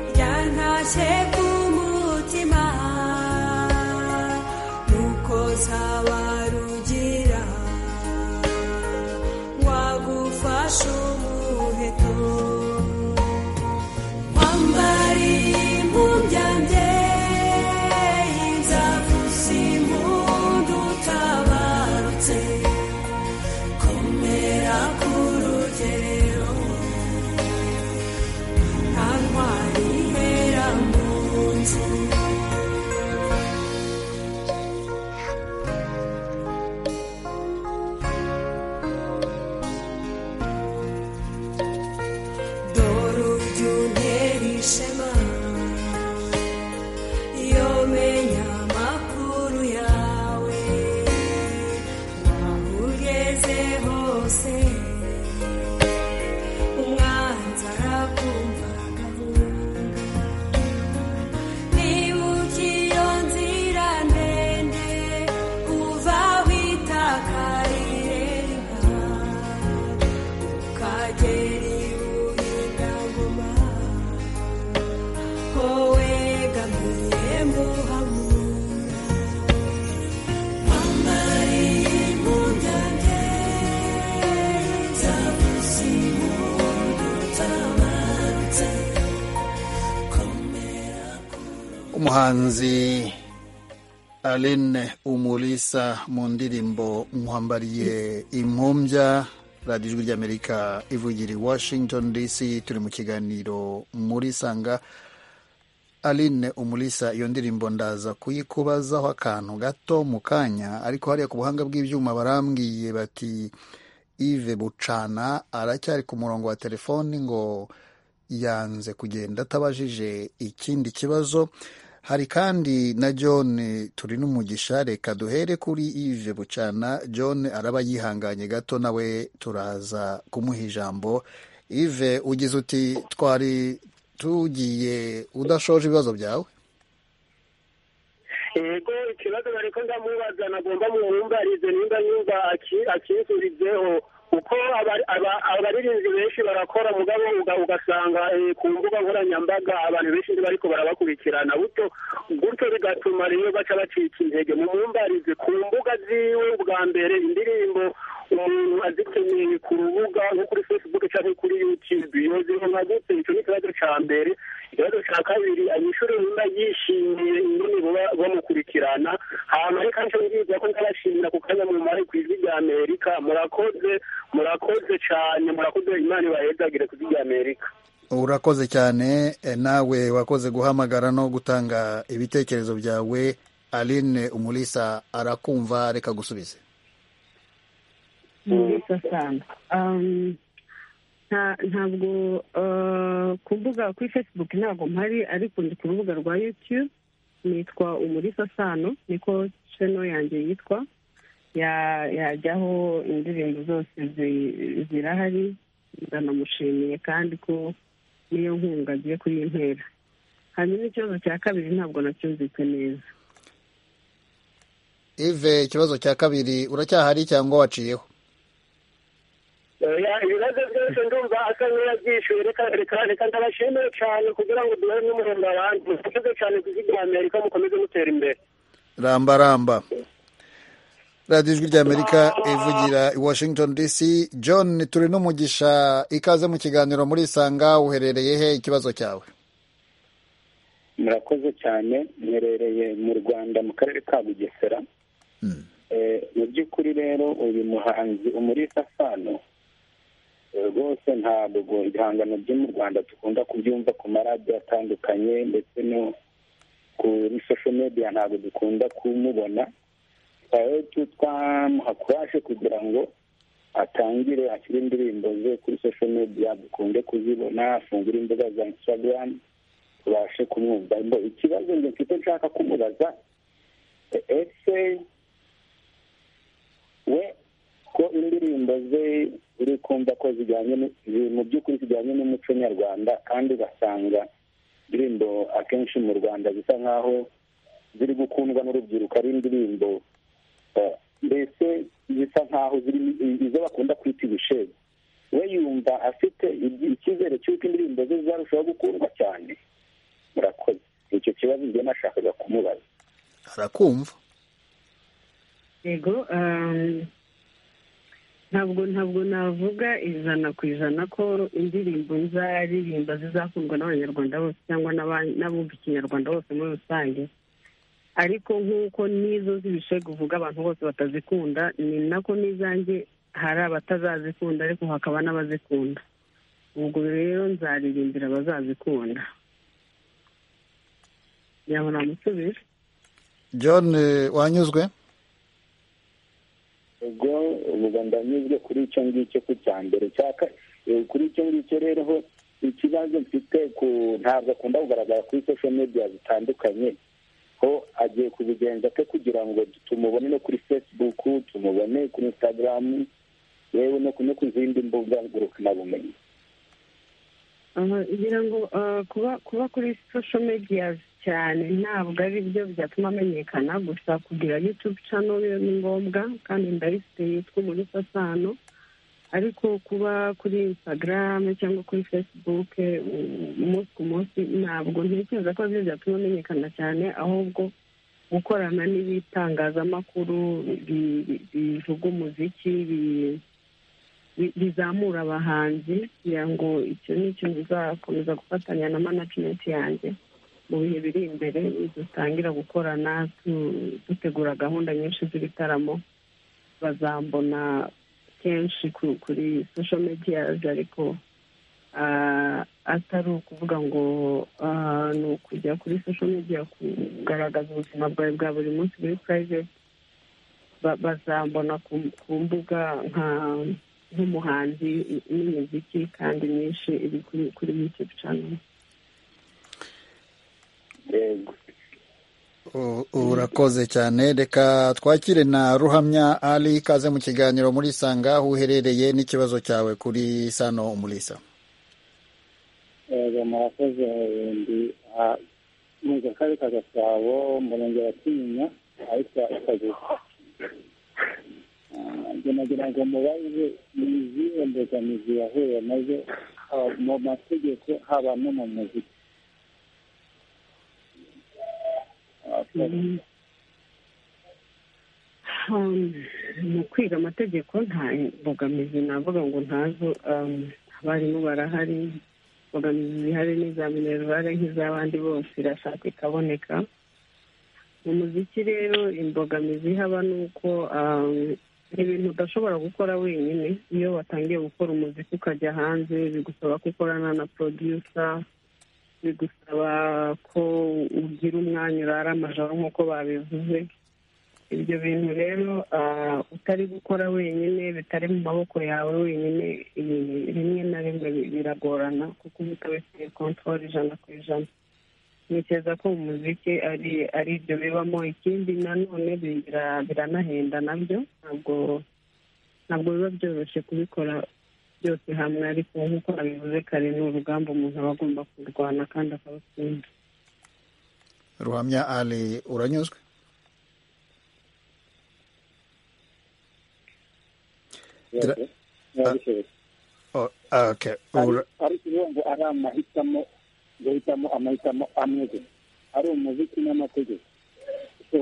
ryantashye ku mutima nuko nzabarugira wagufasha umuheto wambariye impumbyabye inzavuza impundu utabarutse komera ku rugero nta ntwari ibera mu nzu dore uryo untera ishema iyo menya amakuru yawe ugeze hose umwanzi arakumvaga nibuka iyo nzira ndende uva witakarire inka ukagera ibuye ndagoma ko wegamiye muhamura wambariye impungenge z'abuzimu dutabarutse komera umuhanzi aline umulisa mu ndirimbo nkwambariye impumbya radiyo ijwi ry'amerika ivugira i washington dc turi mu kiganiro muri sanga aline umulisa iyo ndirimbo ndaza kuyikubazaho akantu gato mu kanya ariko hariya ku buhanga bw'ibyuma barambwiye bati ive bucana aracyari ku murongo wa telefoni ngo yanze kugenda atabajije ikindi kibazo hari kandi na john turi n'umugisha reka duhere kuri ive bucana john araba yihanganye gato nawe turaza kumuha ijambo ive ugize uti twari tugiye udashoje ibibazo byawe yego ikibazo bari ko ndamubaza nagomba mwumbarize nimba nyumva aki- akinsubizeho kuko abari- aba- abaririmbyi benshi barakora mugabo uga- ugasanga eh, ku mbuga nkoranyambaga abantu benshi ntibariko barabakurikirana buto gutyo bigatuma rero baca bacika intege mumumbarize ku mbuga ziwe bwa mbere indirimbo umuntu azikeneye ku rubuga nko kuri facebook cyangwa kuri youtube yoziho nka gute icyo ni ikibazo ca mbere ikibazo ca kabiri abanyeshuri nimba yishimiye ingene baba bamukurikirana hanyuma ariko nicyo ngiza ko ndabashimira ku kanya mumare ku ijwi rya amerika murakoze murakoze cane murakoze imana ibahezagire ku ijwi rya amerika urakoze cyane eh, nawe wakoze guhamagara no gutanga ibitekerezo byawe aline umulisa arakumva reka gusubize mwiza sana ntabwo ku mbuga kuri fesibuke ntabwo mpari ariko ndi ku rubuga rwa yutube nitwa umurisa sano niko sheno yanjye yitwa yajyaho indirimbo zose zirahari ndanamushimiye kandi ko niyo nkunga agiye kuri iyi ntera hanyuma ikibazo cya kabiri ntabwo nacyumvise neza ive ikibazo cya kabiri uracyahari cyangwa waciyeho ibibazo byose ndumva asa n'uwabyishyuye reka ndabashimire cyane kugira ngo duhere n'umuhembo abandi mukomeze cyane kuzigira amerika mukomeze mutera imbere ramba ramba radiyo ijwi ry'amerika ivugira i washington dc john turi n'umugisha ikaze mu kiganiro muri isanga uherereye he ikibazo cyawe murakoze cyane mwerereye mu rwanda mu karere ka bugesera mu by'ukuri rero uyu muhanzi umurisa sano rwose ntabwo ibihangano byo mu rwanda dukunda kubyumva ku maradiyo atandukanye ndetse no kuri sosho mediya ntabwo dukunda kumubona twamuha kuraje kugira ngo atangire ashyire indirimbo ze kuri sosho mediya dukunde kuzibona afungure imbuga za insitagaramu tubashe kumwumva ikibazo njye mfite nshaka kumubaza ese we ko indirimbo ze uri kumva ko zijyanye mu by'ukuri zijyanye n'umuco nyarwanda kandi ugasanga indirimbo akenshi mu rwanda zisa nk'aho ziri gukundwa n'urubyiruko ari indirimbo mbese zisa nk'aho ziri izo bakunda kwita ibishebe we yumva afite icyizere cy'uko indirimbo ze zarushaho gukundwa cyane murakoze icyo kibazo njye nashakaga kumubaza arakumva yego ntabwo ntabwo navuga ijana ku ijana ko indirimbo nzaririmba zizakundwa n'abanyarwanda bose cyangwa n'abumva ikinyarwanda bose muri rusange ariko nk'uko n'izo z'ibishego uvuga abantu bose batazikunda ni nako n'izanjye hari abatazazikunda ariko hakaba n'abazikunda ubwo rero nzaririmbira abazazikunda yabona musubire john wanyuzwe ubwo ubu ndanyuzwe kuri icyo ngicyo ku cya mbere cyaka kuri icyo ngicyo rero ho ikibazo mfite ku ntabwo akunda kugaragara kuri sosho mediya zitandukanye ho agiye kubigenza ate kugira ngo tumubone no kuri fesibuku tumubone kuri insitagaramu yewe no ku zindi mbuga ngurukanabumenyi ngira ngo kuba kuri sosho mediya cyane ntabwo ari byo byatuma amenyekana gusa kugira yutube cano ni ngombwa kandi ndayifite yitwa muri sasano ariko kuba kuri insitagaramu cyangwa kuri fesibuke umunsi ku munsi ntabwo ntekereza ko byo byatuma amenyekana cyane ahubwo gukorana n'ibitangazamakuru bivuga umuziki bizamura abahanzi kugira ngo icyo ni ikintu bizakomeza gufatanya na manajimenti yanjye mu bihe biri imbere dutangira gukorana dutegura gahunda nyinshi z'ibitaramo bazambona kenshi kuri sosho mediyazi ariko atari ukuvuga ngo ni ukujya kuri sosho mediya kugaragaza ubuzima bwawe bwa buri munsi muri purayiveti bazambona ku mbuga nk'umuhanzi n'imiziki kandi myinshi iri kuri yutube cano urakoze cyane reka twakire na ruhamya ari ikaze mu kiganiro muri sanga aho uherereye n'ikibazo cyawe kuri sano umurisa murakoze ndi mu karere ka gasabo murenge wa kinyinya ahitwa ikaguzi nagira ngo mubaze ni izihe mbogamizi yahuye nazo mu mategeko haba no mu muziki mu kwiga amategeko nta mbogamizi navuga ngo ntazo abarimu barahari imbogamizi zihari n'iza minerivare nk'iz'abandi bose irashaka ikaboneka mu muziki rero imbogamizi haba ni uko ibintu udashobora gukora wenyine iyo watangiye gukora umuziki ukajya hanze bigusaba ko ukorana na porodiyusa bigusaba ko ugira umwanya urara amajoro nk'uko babivuze ibyo bintu rero utari gukora wenyine bitari mu maboko yawe wenyine rimwe na rimwe biragorana kuko uba utabifitiye kontorori ijana ku ijana ntekereza ko umuziki ari ari ibyo bibamo ikindi nanone biranahenda nabyo ntabwo ntabwo biba byoroshye kubikora byose hamwe ariko nk'uko nabivuze kare ni urugamba umuntu aba agomba kurwana kandi akawutsinda ruhamya ali uranyuzwe ariko ubu ngo ari amahitamo guhitamo amahitamo amwe gusa ari umuziki n'amategeko ese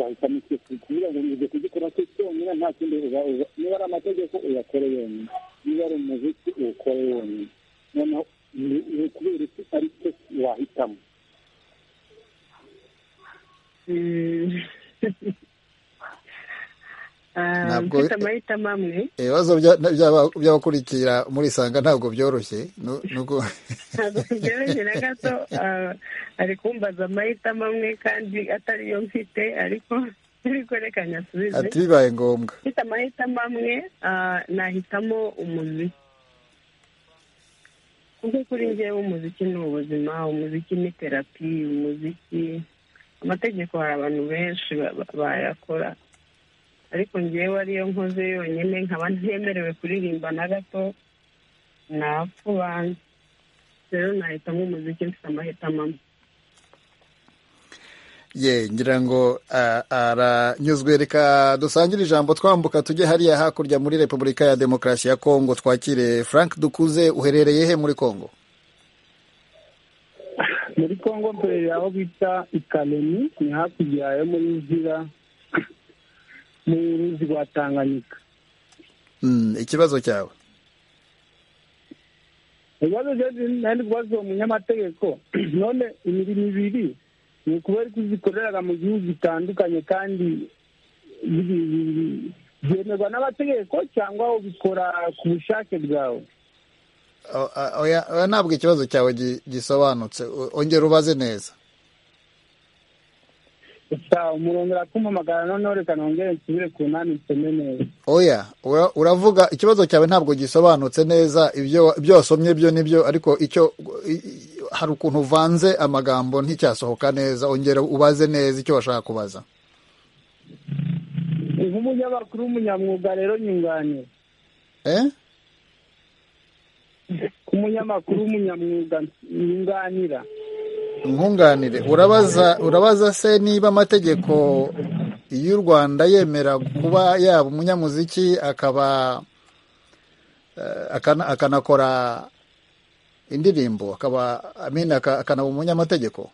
wahitamo icyo kugira ngo uze kugikora cyo cyonyine nta kindi niba ari amategeko uyakore yonyine niba ari umuziki uwukore wonyine noneho ni ukubera iki ari cyo wahitamo Ntabwo- mfite amahitamo amwe ibibazo by'abakurikira muri isanga ntabwo byoroshye nu- nuko ntabwo byoroshye na gato ah, ari kumbaza amahitamo amwe kandi atari yo mfite ariko ariko reka nyasubize ati bibaye ngombwa mfite amahitamo amwe ah, nahitamo umuziki kuko kuri njyewe umuziki ni ubuzima umuziki ni terapi umuziki amategeko hari abantu benshi ba- ba- bayakora ariko njyewe ariyo nkoze yonyine nkaba ntemerewe kuririmba na gato napfa banza rero nahitamo umuziki mfite amahitamo amwe ye ngira ngo ah, aranyuzwe reka dusangire ijambo twambuka tujye hariya hakurya muri repubulika ya demokarasi ya kongo twakire frank dukuze uherereye he muri kongo muri kongo mbere aho bita ikaleni ni hakurya yo muri ruzira mu ruzi rwa tanganyika Mm, ikibazo cyawe ibibazo nandi rwazo umunyamategeko none imirimo ibiri ni ukubera ko zikoreraga mu gihugu bitandukanye kandi bi- bi- bi- byemerwa n'amategeko cyangwa ubikora ku bushake bwawe O- a- oya- oya, ntabwo ikibazo cyawe gi- gisobanutse O- ongera ubaze neza gusa umurongera kumpamagara noneho reka nongere nsubire ku nani nsome neza oya ura- uravuga ikibazo cyawe ntabwo gisobanutse neza ibyo ibyo wasomye byo nibyo ariko icyo i- i- hari ukuntu uvanze amagambo nticyasohoka neza ongera ubaze neza icyo washaka kubaza nk'umunyamakuru w'umunyamwuga rero nyunganira eh? nk'umunyamakuru w'umunyamwuga nyunganira nkunganire urabaza urabaza se niba amategeko y'u rwanda yemera kuba yaba umunyamuziki akaba eh, akana- akanakora indirimbo akaba I mean, aka- akanaba umunyamategeko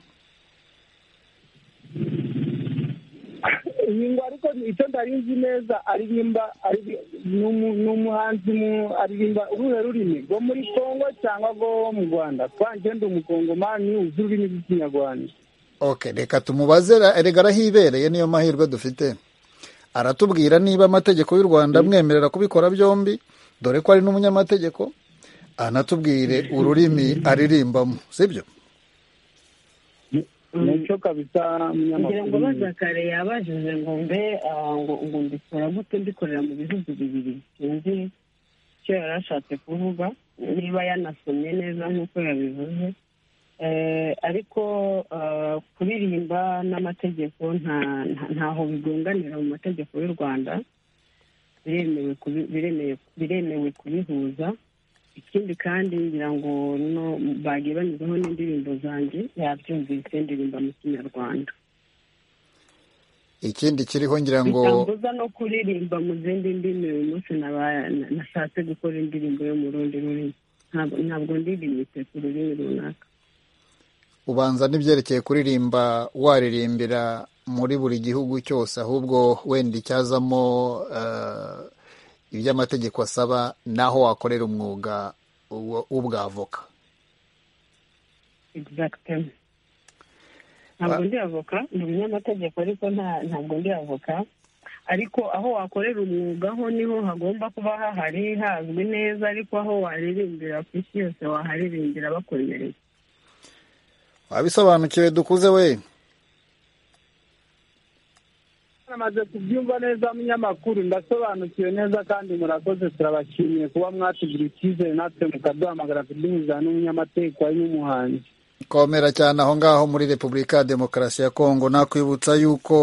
iyi ngo ariko icyo ntari nzi neza aririmba ari- ni umu- ni umuhanzi mu- aririmba uruhe rurimi rwo muri kongo cyangwa rwo mu rwanda twanjye ndi umukongomani uzi ururimi rw'ikinyarwanda ok reka tumubaze ra- rega arahibereye niyo mahirwe dufite aratubwira niba amategeko y'u rwanda amwemerera kubikora byombi dore ko ari n'umunyamategeko anatubwire ururimi aririmbamo sibyo nicyo kabisa kugira ngo umunyamakuru baza kare yabajije ngo mbe ah, ngo ngo mbikora gute mbikorera mu bihugu bibiri sinzi icyo yari ashatse kuvuga niba yanasomye neza nk'uko yabivuze Eh, ariko ah, kuririmba n'amategeko nta- nta- ntaho bigonganira mu mategeko y'u rwanda biremewe kubi- biremewe- biremewe kubihuza ikindi kandi ngira ngo no bagiye banyuzeho n'indirimbo zanjye yabyumvise ndirimba mu kinyarwanda ikindi kiriho ngira ngo bitambuza no kuririmba mu zindi ndimi uyu munsi naba- na- nashatse gukora indirimbo yo mu rundi rurimi Ntabwo- ntabwo ndirimbitse ku rurimi runaka ubanza n'ibyerekeye kuririmba waririmbira muri buri gihugu cyose ahubwo wenda icyazamo eh, iby'amategeko asaba naho wakorera umwuga wo- w'ubwavoka exactement ntabwo ndi avoka ni umunyamategeko ariko nta- ntabwo ndi avoka ariko aho wakorera umwuga ho niho hagomba kuba hahari hazwi neza ariko aho waririmbira ku isi yose waharirimbira bakwemereye wabisobanukiwe dukuze we namaze kubyumva neza munyamakuru ndasobanukiwe neza kandi murakoze turabashimiye kuba mwatugura icyizere natwe mukaduhamagara kuduhuza n'umunyamategeko n'umuhanzi komera cyane aho ngaho muri repubulika ya demokarasi ya kongo nakwibutsa yuko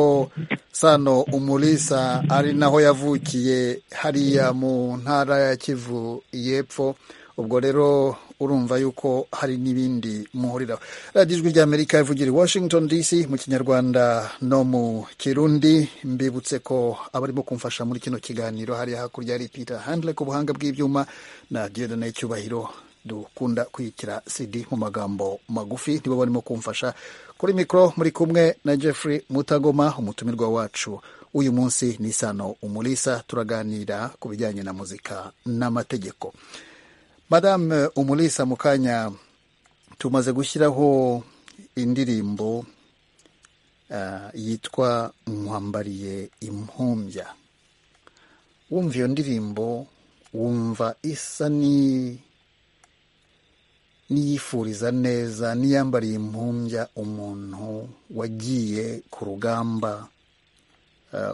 sano umurisa ari naho yavukiye hariya mu ntara ya kivu y'epfo ubwo rero urumva yuko hari n'ibindi muhuriraho radiyo ijwi ry'amerika ivugira i washington dc mu kinyarwanda no mu kirundi mbibutse ko abarimo kumfasha muri kino kiganiro hari hakurya hari peter handle ku buhanga bw'ibyuma na diodone cyubahiro dukunda kwitira cd mu magambo magufi nibo barimo kumfasha kuri mikoro muri kumwe na jeffrey mutagoma umutumirwa wacu uyu munsi ni sano umulisa turaganira ku bijyanye na muzika n'amategeko madame umulisa mu kanya tumaze gushyiraho indirimbo yitwa nkwambariye impumbya wumva iyo ndirimbo wumva isa n'iyifuriza neza n'iyambariye impumbya umuntu wagiye ku rugamba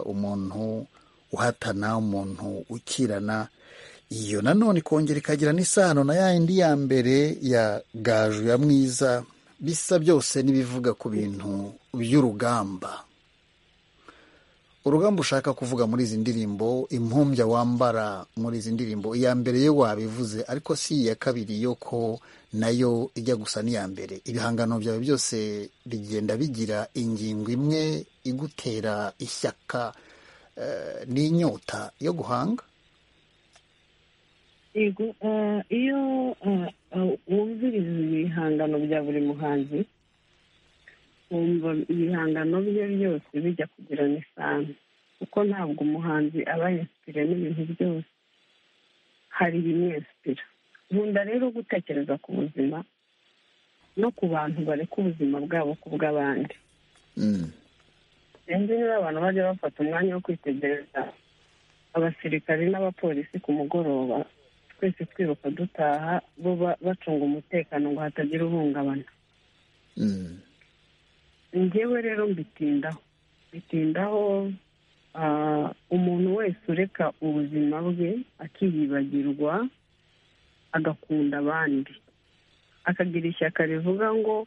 umuntu uhatana umuntu ukirana iyo nanone ikongera ikagira n'isano na yayindi ya mbere ya gaju ya mwiza bisa byose n'ibivuga ku bintu by'urugamba urugamba ushaka kuvuga muri izi ndirimbo impumbya wambara muri izi ndirimbo iya mbere yo wabivuze ariko si iya kabiri yo ko nayo ijya gusa n'iya mbere ibihangano byawe byose bigenda bigira ingingo imwe igutera ishyaka n'inyota yo guhanga yego iyo wumviriza ibihangano bya buri muhanzi wumva ibihangano bye byose bijya kugirana isano kuko ntabwo umuhanzi aba yesipira n'ibintu byose hari ibimwesipira nkunda rero gutekereza ku buzima no ku bantu bareka ubuzima bwabo ku bw'abandi sinzi niba abantu bajya bafata umwanya wo kwitegereza abasirikari n'abapolisi ku mugoroba twese twiruka dutaha bo bacunga umutekano ngo hatagira uhungabana ngewe rero mbitindaho bitindaho umuntu wese ureka ubuzima bwe akiyibagirwa agakunda abandi akagira ishyaka rivuga ngo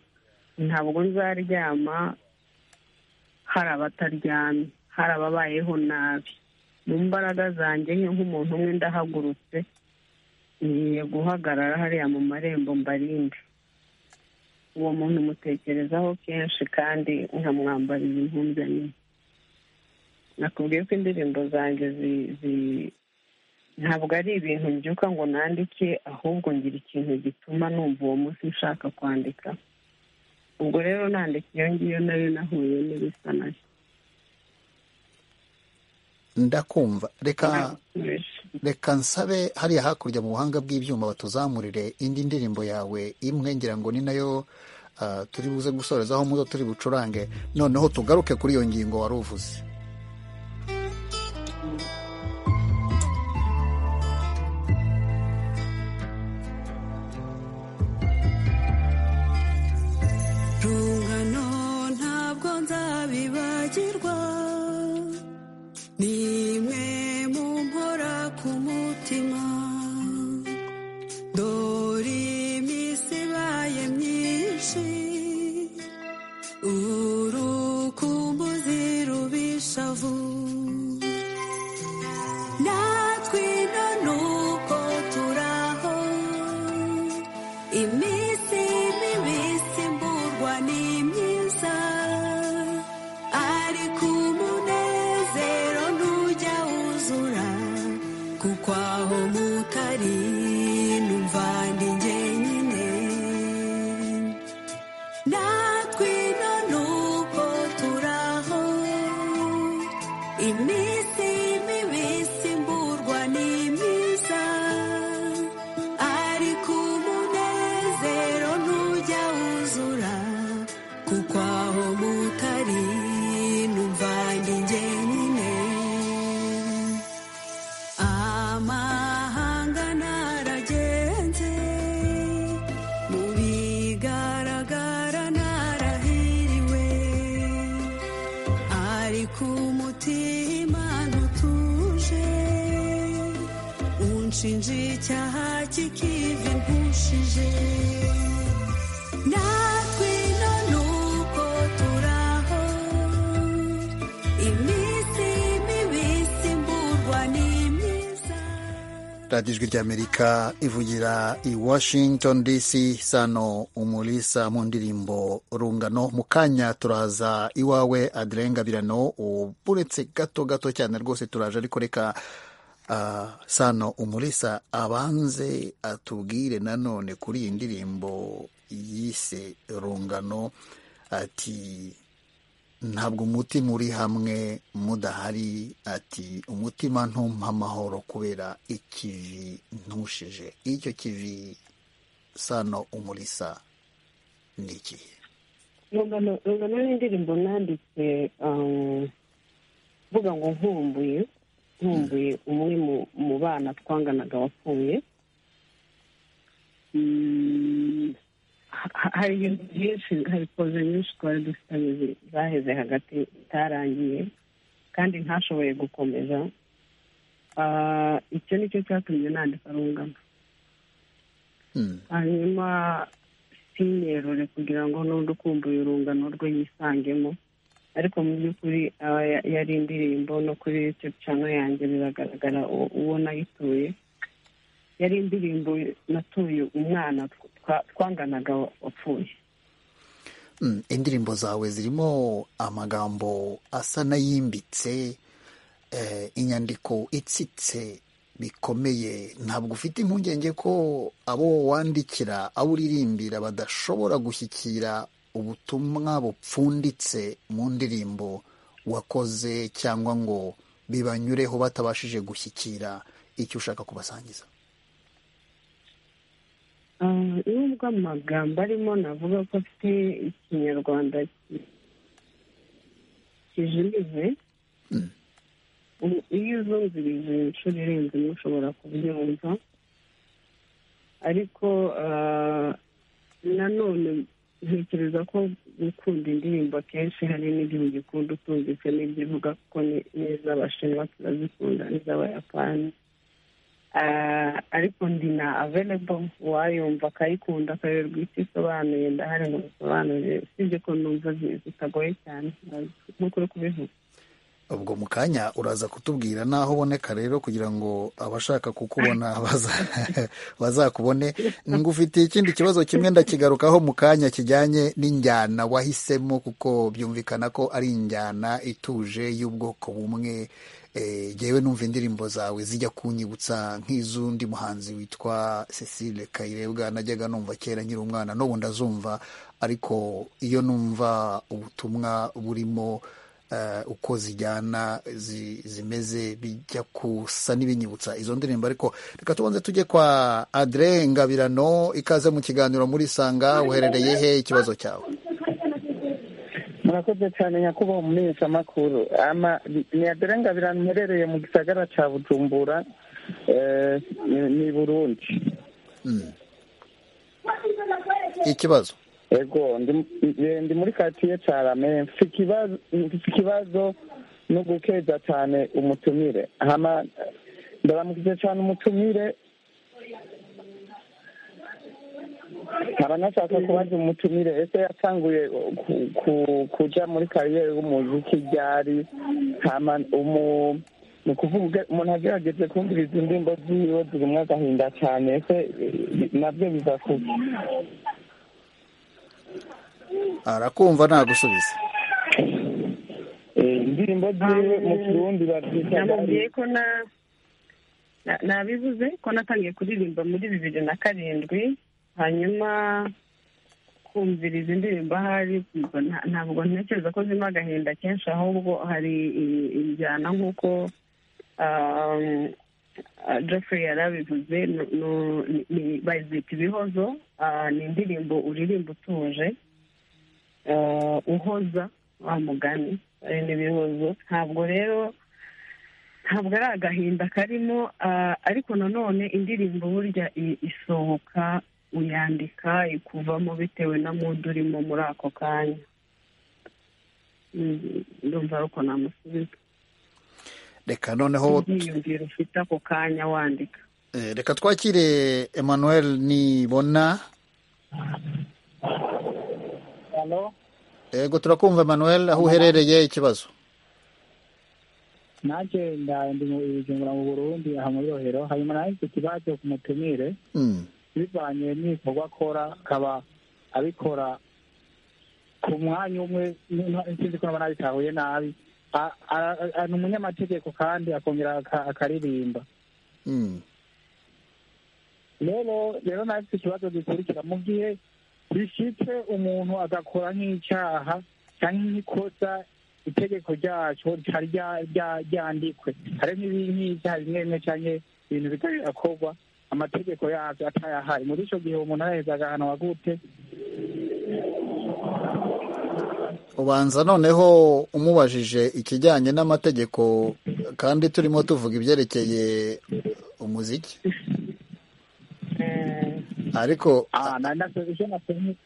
ntabwo nzaryama hari abataryamye hari ababayeho nabi mu mbaraga zanjye nk'umuntu umwe ndahagurutse ngiye guhagarara hariya mu marembo mbarinde uwo muntu umutekerezaho kenshi kandi nkamwambariza impumbya nyine nakubwiye ko indirimbo zanjye ntabwo ari ibintu mbyuka ngo nandike ahubwo ngira ikintu gituma numva uwo munsi nshaka kwandika ubwo rero nandika iyo ngiyo nayo nahuye n'ibisa nayo ndakumva reka reka nsabe hariya hakurya mu buhanga bw'ibyuma batuzamurire indi ndirimbo yawe imwe ngira ngo ni nayo turi buze gusorezaho muzo turi bucurange noneho tugaruke kuri iyo ngingo wari uvuze rungano ntabwo nzabibagirwa nimwe mu mpora ku mutima dore iminsi ibaye myinshi urukumbuzi rubisha vuba natwe na n'ubwo turaho iminsi mibisi mburwa ni myiza ariko umunezero ntujya wuzura kuko aho mutari numva ndi njyenyine natwe na n'ubwo turaho iminsi mibisi mburwa ni myiza ariko umunezero ntujya wuzura kuko aho mutari numva ndi njyenyine amahanga naragenze mu bigaragara narahiriwe ariko umutima umutima utuje unshinja icyaha cy'ikivi mpushije natwe none uko turaho iminsi mibisi mburwa ni myiza radiyo ijwi ry'amerika ivugira i washington dc sano umulisa mu ndirimbo rungano mu kanya turaza iwawe adirengabirano uretse gato gato cyane rwose turaje ariko reka ah, sano umulisa abanze atubwire nanone kuri iyi ndirimbo yise rungano ati ntabwo umutima uri hamwe mudahari ati umutima ntumpa amahoro kubera ikivi ntushije icyo kivi sano umurisa ni ikihe rungano rungano ni indirimbo nanditse um, mvuga ngo nkumbuye nkumbuye umwe mu- mu bana twanganaga wapfuye Mm, ha- ha- hari ibintu byinshi hari koze nyinshi twari dufitanye zi- zaheze hagati itarangiye kandi ntashoboye gukomeza Ah, icyo ni cyo cyatumye nandika rungano hanyuma sinyerure kugira ngo n'undi ukumbuye urungano rwe yisangemo ariko mu by'ukuri aba ya- yari indirimbo no kuri icyo cano yanjye biragaragara uwo- uwo nayituye yari indirimbo natuye umwana twa- twanganaga wapfuye Mm, indirimbo zawe zirimo amagambo asa n'ayimbitse eh, inyandiko itsitse bikomeye ntabwo ufite impungenge ko abo wandikira abo uririmbira badashobora gushyikira ubutumwa bupfunditse mu ndirimbo wakoze cyangwa ngo bibanyureho batabashije gushyikira icyo ushaka kubasangiza Ah, nubwo amagambo arimo navuga ko afite ikinyarwanda ki- kijimije u- iyo uzumvirije inshuro irenze imwe ushobora kubyumva ariko ah, nanone ntekereza ko gukunda indirimbo akenshi hari n'igihe ugikunda utumvise n'ibyo uvuga kuko ni- n'iz'abashinwa turazikunda n'iz'abayapani Ah, ariko ndi na available uwayumva akayikunda akayoberwa icyo isobanuye ndahari ngo bisobanurire usibye ko numva zi- zitagoye cyane nk'uko uri kubivuga ubwo mu kanya uraza kutubwira n'aho uboneka rero kugira ngo abashaka kukubona baza- bazakubone ngufitiye ikindi kibazo kimwe ndakigarukaho mu kanya kijyanye n'injyana wahisemo kuko byumvikana ko ari injyana ituje y'ubwoko bumwe Eh, jyewe numva indirimbo zawe zijya kunyibutsa nk'iz'undi muhanzi witwa cecile kayirebwa najyaga numva kera nkiri umwana n'ubu ndazumva ariko iyo numva ubutumwa burimo eh, uko zijyana zi- zimeze bijya kusa n'ibinyibutsa izo ndirimbo ariko reka tubanze tujye kwa adre ngabirano ikaze mu kiganiro muri sanga uherereye he ikibazo cyawe murakoze cyane nyakubahwa umumenyeshamakuru ama ni aderenga biramwerereye mu gisagara cya bujumbura eh, ni- ni burundi Mm. ikibazo ego ndi eh, ndi muri katiye carame mfise ikibazo mfise ikibazo no gukeza cyane umutumire hama ndaramukije cyane umutumire haranashaka kubaza umutumire ese yatanguye ku- ku- kuja muri kariyeri y'umuziki ryari hama umu- ni ukuvuga umuntu agerageze kumviriza indirimbo ziwe zirimo agahinda cyane ese eh, nabyo biva kuki arakumva ntagusubiza indirimbo ziwe mu kirundi babyita namubwiye ko na- na- nabivuze ko natangiye kuririmba muri bibiri na karindwi hanyuma kumviriza indirimbo ahari ubwo nta- ntabwo ntekereza ko zirimo agahinda kenshi ahubwo hari i- injyana nk'uko um, ah, Jeffrey yarabivuze nu- nu- ni- ni- bazita ibihozo ah, ni indirimbo uririmba utuje ah, uhoza wa mugani ari n'ibihozo ntabwo rero ntabwo ari agahinda karimo ah, ariko nanone indirimbo burya i- isohoka uyandika ikuvamo bitewe na mudu urimo muri ako kanya Mm, ndumva ari uko namusubiza reka noneho ubwiyumviro ufite ako kanya wandika eh, reka twakire emmanuel nibona yego turakumva emmanuel aho uherereye ikibazo nake ndaye ibijumura mu burundi aha muri rohero hanyuma nawe mfite ikibazo ku mutumire Mm. bivanye n'ibikorwa akora akaba abikora ku mwanya umwe nta- sinzi ko naba nabitahuye nabi A- a- a- ni umunyamategeko kandi akongera aka- akaririmba Mm. rero rero nawe mfite ikibazo gikurikira mu gihe bishitse umuntu agakora nk'icyaha cyangwa nk'ikosa itegeko ryacu ritari rya- rya- ryandikwe hari nk'ibi- nk'ibyaha bimwe bimwe cyangwa ibintu bitari birakorwa amategeko yabyo atayahari muri icyo gihe umuntu araheza agahanwa gute ubanza noneho umubajije ikijyanye n'amategeko kandi turimo tuvuga ibyerekeye umuziki ariko Ah, na- na- icyo nasomye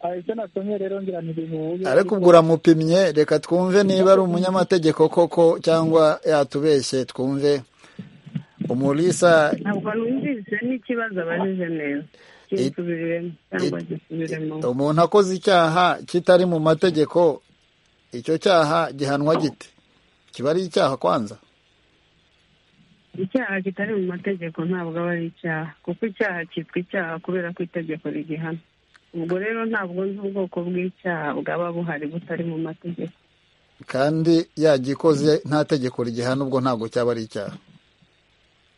ah, icyo nasomye rero ngira ntibihuye ariko ubwo uramupimye reka twumve niba ari umunyamategeko koko cyangwa yatubeshye twumve umulisa ntabwo numvise n'ikibazo abajije neza kinsubiremo cyangwa gisubiremo umuntu akoze icyaha kitari mu mategeko icyo cyaha gihanwa gite kiba ari icyaha kwanza icyaha kitari mu mategeko ntabwo aba ari icyaha kuko icyaha cyitwa icyaha kubera ko itegeko rigihana ubwo rero ntabwo nzi ubwoko bw'icyaha bwaba buhari butari mu mategeko kandi yagikoze nta tegeko rigihana ubwo ntabwo cyaba ari icyaha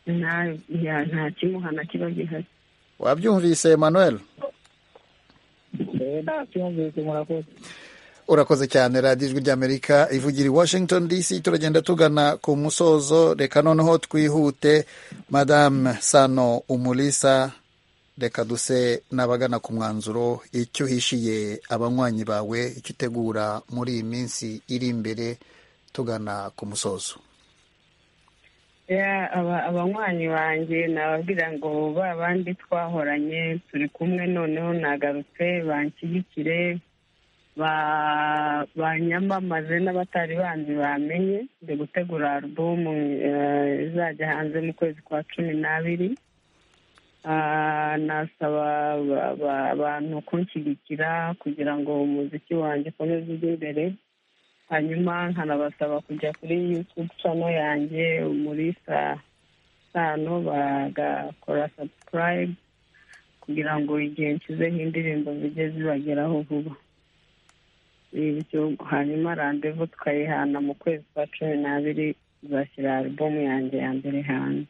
nta ya- nta kimuhana kiba gihari wabyumvise emmanuel urakoze cyane radiyo ijwi ry'amerika ivugira i washington dc turagenda tugana ku musozo reka noneho twihute madame sano umulisa reka duse n'abagana ku mwanzuro icyo uhishiye abanywanyi bawe icyo utegura muri iyi minsi iri imbere tugana ku musozo Ya, aba- abanywanyi banjye nababwira ngo ba bandi twahoranye turi kumwe noneho nagarutse banshyigikire ba- banyamamaze n'abatari banzi bamenye ndi gutegura alubumu eh, izajya hanze mu kwezi kwa cumi n'abiri Ah, nasaba ba- ba- abantu kunshyigikira kugira ngo umuziki wanjye ukomeze ujye imbere hanyuma nkanabasaba kujya kuri youtube channel yanjye muri saa sano bagakora subscribe kugira ngo igihe nshyizeho indirimbo zijye zibageraho vuba bityo hanyuma randevu tukayihana mu kwezi kwa cumi n'abiri zashyira alubumu yanjye ya mbere hanze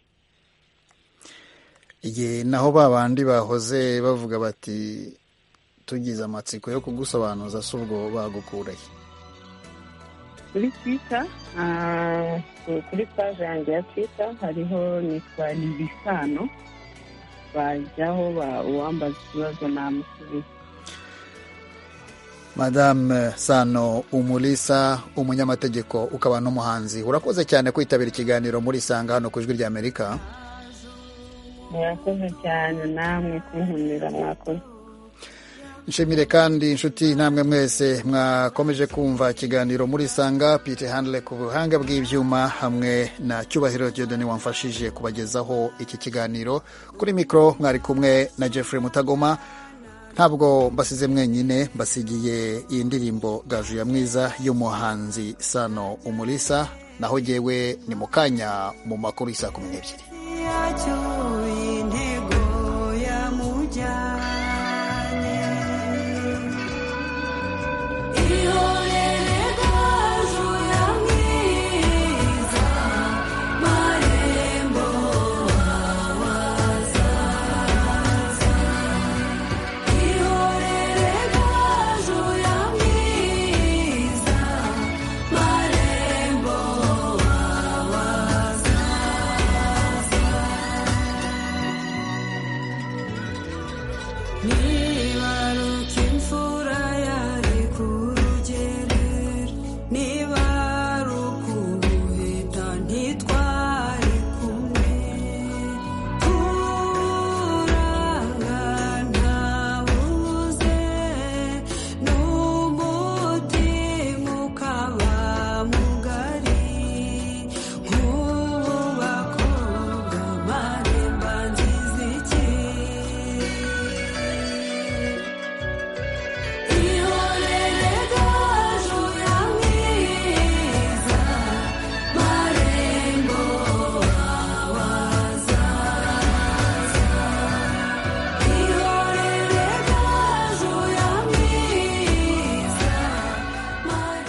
igihe naho ba bandi bahoze bavuga bati tugize amatsiko yo kugusobanuza si ubwo bagukura he kuri twita kuri paje yanjye ya twita hariho nitwa nibisano bajyaho ba- uwambaza ikibazo namusubiza madame sano umulisa umunyamategeko ukaba n'umuhanzi urakoze cyane kwitabira ikiganiro muri isanga hano ku ijwi ry'amerika murakoze cyane namwe kunkumira mwakoze nshimire kandi inshuti namwe mwese mwakomeje kumva ikiganiro muri isanga pite handle ku buhanga bw'ibyuma hamwe na cyubahiro jodani wamfashije kubagezaho iki kiganiro kuri mikoro mwari kumwe na jeffrey mutagoma ntabwo mbasize mwenyine mbasigiye iyi ndirimbo gaju ya mwiza y'umuhanzi sano umulisa naho jyewe ni mu kanya mu makuru y'isa kumi n'ebyiri yacyo